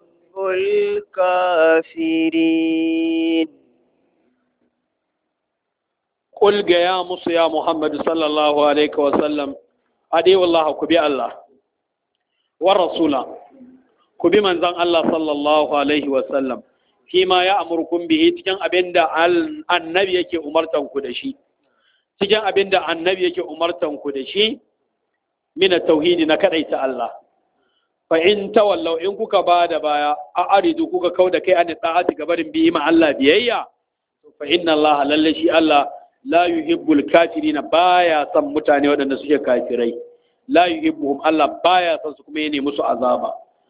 A: الكافرين
B: قل يا مصر يا محمد صلى الله عليه وسلم أدي والله كبي الله والرسول كبي من زن الله صلى الله عليه وسلم فيما يأمركم به تجن أبند النبي يكي أمرتم كدشي تجن أبند النبي يكي أمرتم كدشي من التوحيد نكريت الله فإن تولوا إن كوكا بعد بايا أعرضوا كوكا كودا كي أن الطاعة قبل به مع الله بيئيا فإن الله للشي الله la yuhibbul kafirina baya san mutane waɗanda suke kafirai la yuhibbuhum Allah baya san su kuma yana musu azaba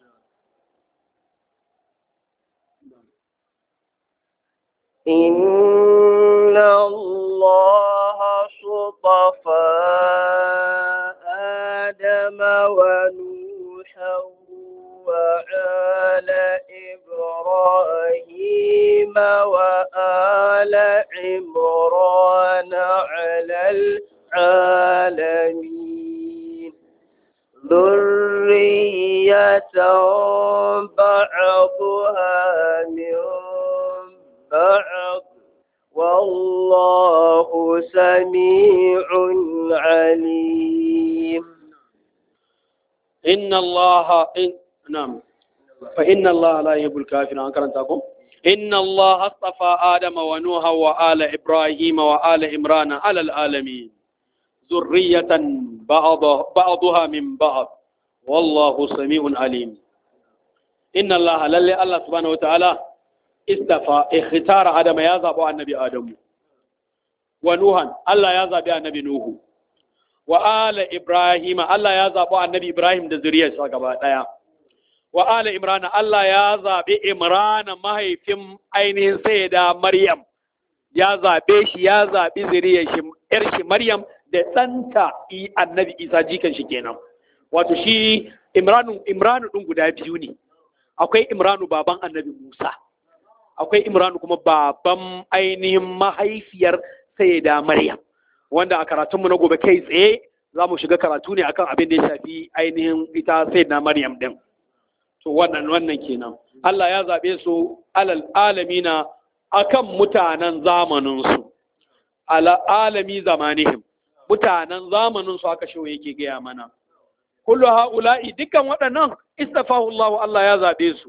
A: إن الله صطفى آدم ونوحا وآل إبراهيم وآل عمران على العالمين ذرية بعضها من بعض والله سميع عليم
B: إن الله إن نعم فإن الله لا يحب الكافرين أن كرنتكم إن الله اصطفى آدم ونوح وآل إبراهيم وآل عمران على العالمين ذرية بعض بعضها من بعض والله سميع عليم إن الله للي الله سبحانه وتعالى استفى اختار آدم يا زابو النبي آدم ونوحا الله يا زابي النبي نوح وآل إبراهيم الله يا زابو النبي إبراهيم ده ذرية ساقبا دايا wa ala imrana Allah ya zaɓi imrana mahaifin ainihin sayyida maryam ya zaɓe shi ya zaɓi zuriyar shi yar shi maryam da ɗanta annabi isa jikan shi kenan wato shi imranu imranu ɗin guda biyu ne akwai imranu baban annabi musa akwai imranu kuma baban ainihin mahaifiyar sayyida maryam wanda a karatunmu na gobe kai tsaye za mu shiga karatu ne akan abin da ya shafi ainihin ita sayyida maryam din to wannan wannan kenan Allah ya zaɓe su alal alamina akan mutanen zamaninsu ala alami zamanihim mutanen zamaninsu aka shi yake gaya mana kullu haula'i dukkan waɗannan istafahu Allah Allah ya zaɓe su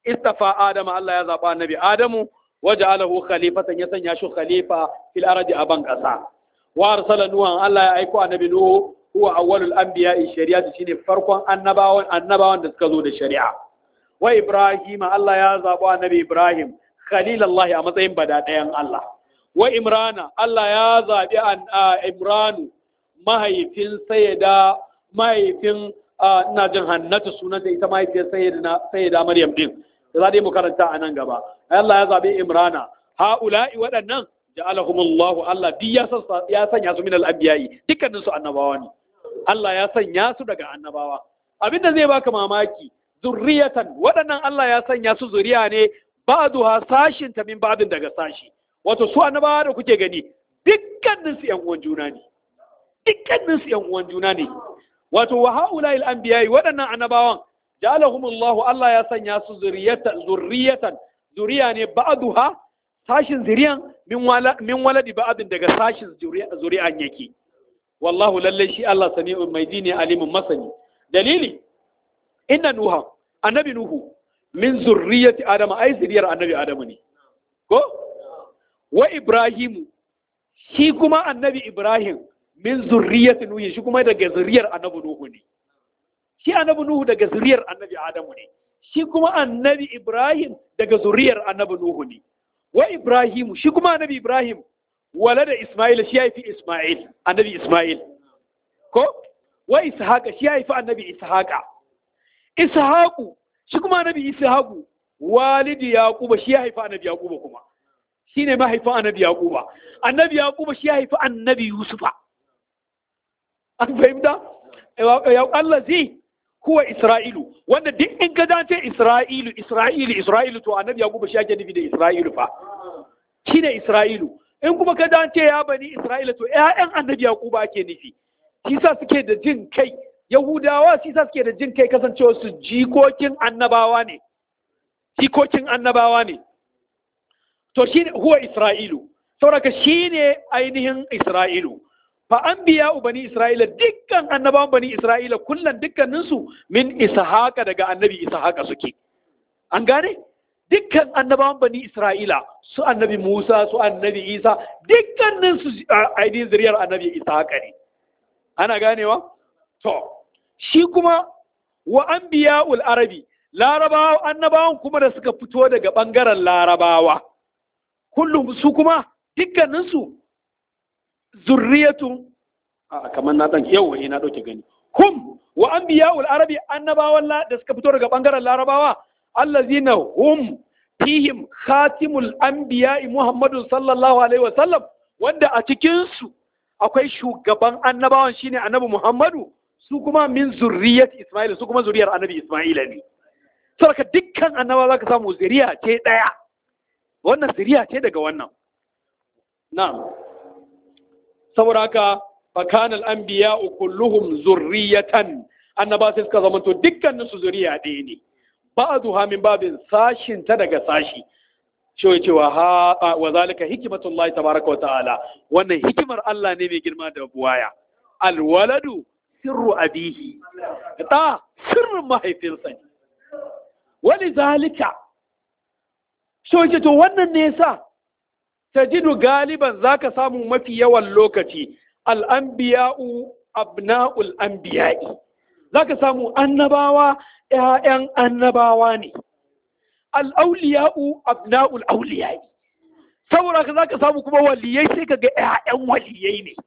B: istafa adama Allah ya zaba annabi adamu waja'alahu khalifatan ya sanya shi khalifa fil ardi aban kasa wa arsala nuhan Allah ya aiko annabi nuhu huwa awwalul anbiya'i shari'ati shine farkon annabawan annabawan da suka zo da shari'a wa ibrahim Allah ya zaba annabi ibrahim khalilallahi a matsayin bada ɗayan Allah wa imrana Allah ya zabi an imranu mahaifin sayyida mahaifin ina jin hannatu sunanta ita mahaifiyar sayyida maryam din da za dai mu karanta a nan gaba Allah ya zabi imrana haula'i waɗannan ja'alahumullahu Allah duk ya ya sanya su min al-anbiya'i dukkanin su annabawa ne Allah ya sanya su daga annabawa abinda zai baka mamaki zurriyatan waɗannan Allah ya sanya su zuriya ne ba'duha sashin ta min ba'din daga sashi wato su annabawa da kuke gani dukkanin su ƴan uwan juna ne dukkanin su ƴan uwan juna ne wato wa haula'il anbiya'i waɗannan annabawan ja'alahumullahu Allah ya sanya su zurriyatan zurriyatan zuriya ne ba'duha sashin zuriyan min waladi ba'adin daga sashin zuri'an yake wallahu lallai shi Allah sami'un mai ji ne alimin masani dalili inna nuha annabi nuhu min zurriyati adama ai zuriyar annabi adamu ne ko wa ibrahimu shi kuma annabi ibrahim min zurriyati nuhu shi kuma daga zuriyar annabi nuhu ne shi annabi nuhu daga zuriyar annabi adamu ne shi kuma annabi ibrahim daga zuriyar annabi nuhu ne wa Ibrahimu shi kuma annabi Ibrahim wala da Ismail shi haifi Ismail annabi Ismail ko wa Ishaqa shi haifi annabi Ishaqa Ishaqu shi kuma annabi Ishaqu walidi Yaquba shi haifi annabi Yaquba kuma shine mahaifin annabi Yaquba annabi Yaquba shi haifi annabi Yusufa an fahimta Allah zai huwa Isra'ilu wanda duk in ka dace Isra'ilu Isra'ilu Isra'ilu to annabi Yaquba shi ake nufi da Isra'ilu fa shine Isra'ilu in kuma ka dace ya bani Isra'ila to ƴaƴan annabi Yaquba ake nufi shi sa suke da jin kai Yahudawa shi sa suke da jin kai kasancewa su jikokin annabawa ne jikokin annabawa ne to shine huwa Isra'ilu saboda shine ainihin Isra'ilu fa an biya bani isra'ila dukkan annabawan bani isra'ila kullum dukkaninsu min ishaqa daga annabi ishaqa suke an gane dukkan annabawan bani isra'ila su annabi musa su annabi isa dukkaninsu ainihin zuriyar annabi ishaqa ne ana ganewa to shi kuma wa an biya arabi larabawa annabawan kuma da suka fito daga bangaren larabawa kullum su kuma dukkaninsu zurriyatun a kamar na dan yau eh na dauke gani hum wa anbiya'ul arabi annabawan da suka fito daga bangaren larabawa allazina hum fihim khatimul anbiya'i muhammadu sallallahu alaihi wa sallam wanda a cikin su akwai shugaban annabawan shine annabi muhammadu su kuma min zurriyat isma'il su kuma zuriyar annabi isma'ila ne saboda dukkan annaba zaka samu zuriya ce daya wannan zuriya ce daga wannan na'am saboda haka fakanal anbiya kulluhum zurriyatan annaba sai suka zama to dukkanin su zuriya ɗaya ne ba'dha min babin sashin ta daga sashi cewa cewa ha wa zalika hikmatullahi tabaraka wa ta'ala wannan hikimar Allah ne mai girma da buwaya alwaladu sirru abihi da sirrin mahaifinsa ne wani zalika cewa to wannan ne yasa tajidu galiban zaka samu mafi yawan lokaci al'anbiya'u abna'ul anbiya'i zaka samu annabawa ‘ya'yan annabawa ne al'auliya'u abna'ul auliya'i saboda ka zaka samu kuma waliyai sai ka ga ‘ya'yan waliyai ne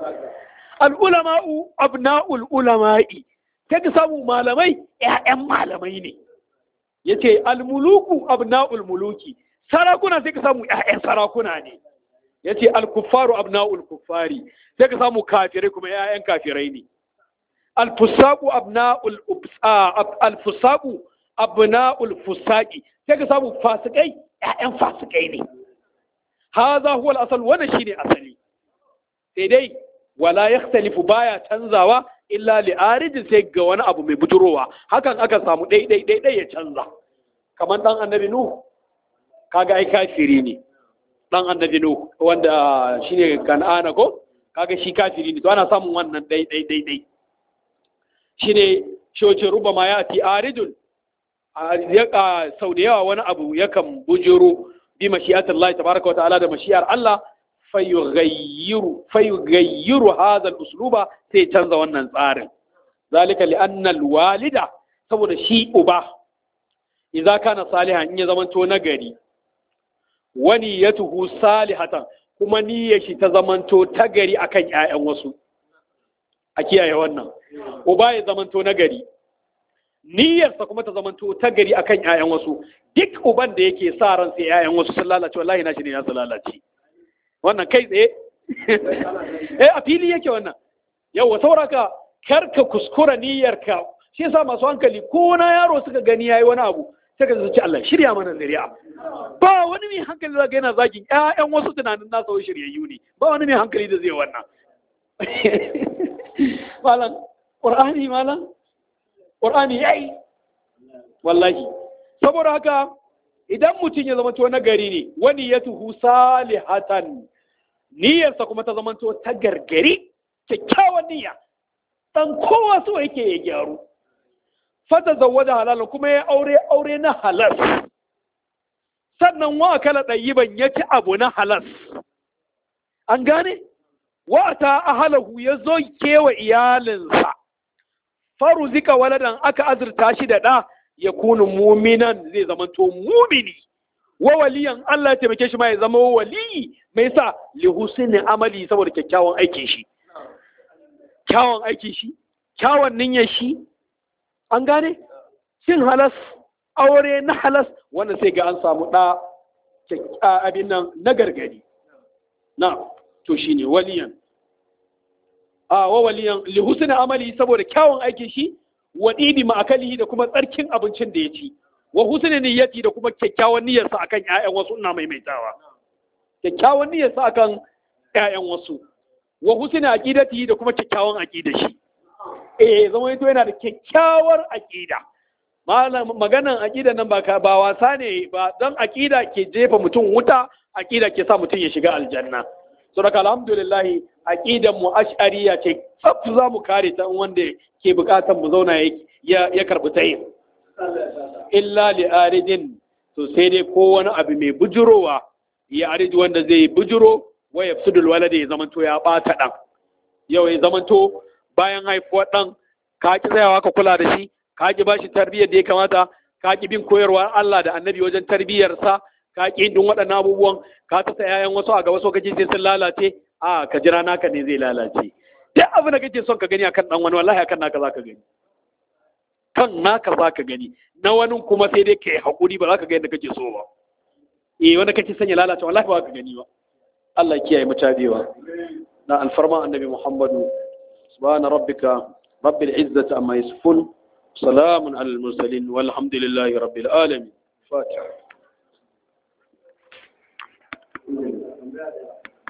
B: al'ulama'u abna'ul ulama'i sai ka samu malamai ‘ya'yan malamai ne ya ce al-muluku abna'ul muluki sarakuna sai ka samu ‘ya'yan sarakuna ne ya ce al-kuffaru abna'ul kuffari sai ka samu kafirai kuma ‘ya'yan kafirai ne al-fusaku abna'ul al-fusaku abna'ul fusaki sai ka samu fasikai ‘ya'yan fasikai ne haza huwa al-asal wannan shine asali sai dai wala yakhtalifu baya canzawa illa li arijin sai ga wani abu mai bujurowa hakan aka samu ɗai ɗai ɗai ɗai ya canza kamar ɗan annabi nuhu kaga ai kafiri ne ɗan annabi nuhu wanda shine kan'ana ko kaga shi kafiri ne to ana samun wannan ɗai ɗai ɗai ɗai shine shoce ruba ma yati aridun sau da yawa wani abu yakan bujiro bi mashi'atin Allah tabaraka wa ta'ala da mashi'ar Allah fayughayyiru fayughayyiru hadha al-usluba sai canza wannan tsarin zalika li anna al-walida saboda shi uba idza kana salihan in ya zamanto nagari wani yatuhu salihatan kuma niyyar shi ta zamanto ta gari akan ƴaƴan wasu a kiyaye wannan uba ya zamanto nagari niyyarsa kuma ta zamanto ta gari akan ƴaƴan wasu duk uban da yake sa ran sai ƴaƴan wasu sun lalace wallahi na shi ne ya su lalace wannan kai tsaye eh a fili yake wannan yawa sauraka kar ka kuskura niyyarka shi yasa masu hankali ko na yaro suka gani yayi wani abu sai ka zaci Allah shirya mana zuri'a ba wani mai hankali zaka yana zagin ƴaƴan wasu tunanin nasa wai shiryayyu ne ba wani mai hankali da zai wannan malam qur'ani malam qur'ani yayi wallahi saboda haka idan mutum ya zama to nagari ne wani ya tuhu salihatan niyyarsa kuma ta zama to ta gargari kyakkyawan niyya dan kowa so yake ya gyaru fata zawwaja halal kuma ya aure aure na halal sannan wa kala ɗayiban ya ci abu na halal an gane wa ta ahalahu ya zo kewa iyalinsa faru zika waladan aka azurta shi da ɗa ya kunu muminan zai zamanto mumini wa waliyan Allah ya taimake shi ma ya zama waliyi mai sa li husni amali saboda kyakkyawan aikin shi kyawun aikin shi kyawun niyyar shi an gane cin halas aure na halas wanda sai ga an samu ɗa abin nan na gargadi na to shine waliyan a wa waliyan li husni amali saboda kyawun aikin shi wa didi ma'akalihi da kuma tsarkin abincin da ya ci wa husni niyyati da kuma kyakkyawan niyyarsa akan ƴaƴan wasu ina maimaitawa kyakkyawan niyyarsa akan ƴaƴan wasu wa husni aqidati da kuma kyakkyawan aqida shi eh zama yato yana da kyakkyawar aqida malam maganan aqida nan ba ba wasa ne ba dan aqida ke jefa mutum wuta aqida ke sa mutum ya shiga aljanna saboda alhamdulillah aqidan mu ash'ariya ce tsaf za mu kare ta wanda ke bukatar mu zauna ya ya karbi tayin illa li aridin to sai dai ko wani abu mai bujurowa ya ariji wanda zai bujuro wa yafsudul walada ya zamanto ya bata dan yau ya zamanto bayan haifuwar dan ka ki tsayawa ka kula da shi ka ki bashi tarbiyyar da ya kamata ka ki bin koyarwar Allah da Annabi wajen tarbiyyarsa ka ki din waɗannan abubuwan ka ta yayan wasu a gaba so kake sai sun lalace a ka jira naka ne zai lalace duk abin da kake son ka gani akan dan wani wallahi akan naka zaka gani kan naka zaka gani na wani kuma sai dai kai hakuri ba za ka ga yadda kake so ba eh wanda kake sanya lalace wallahi ba ka gani ba Allah ya kiyaye mu tabewa na alfarma annabi Muhammadu subhana rabbika rabbil izzati amma yasifun salamun alal mursalin walhamdulillahi rabbil alamin fatiha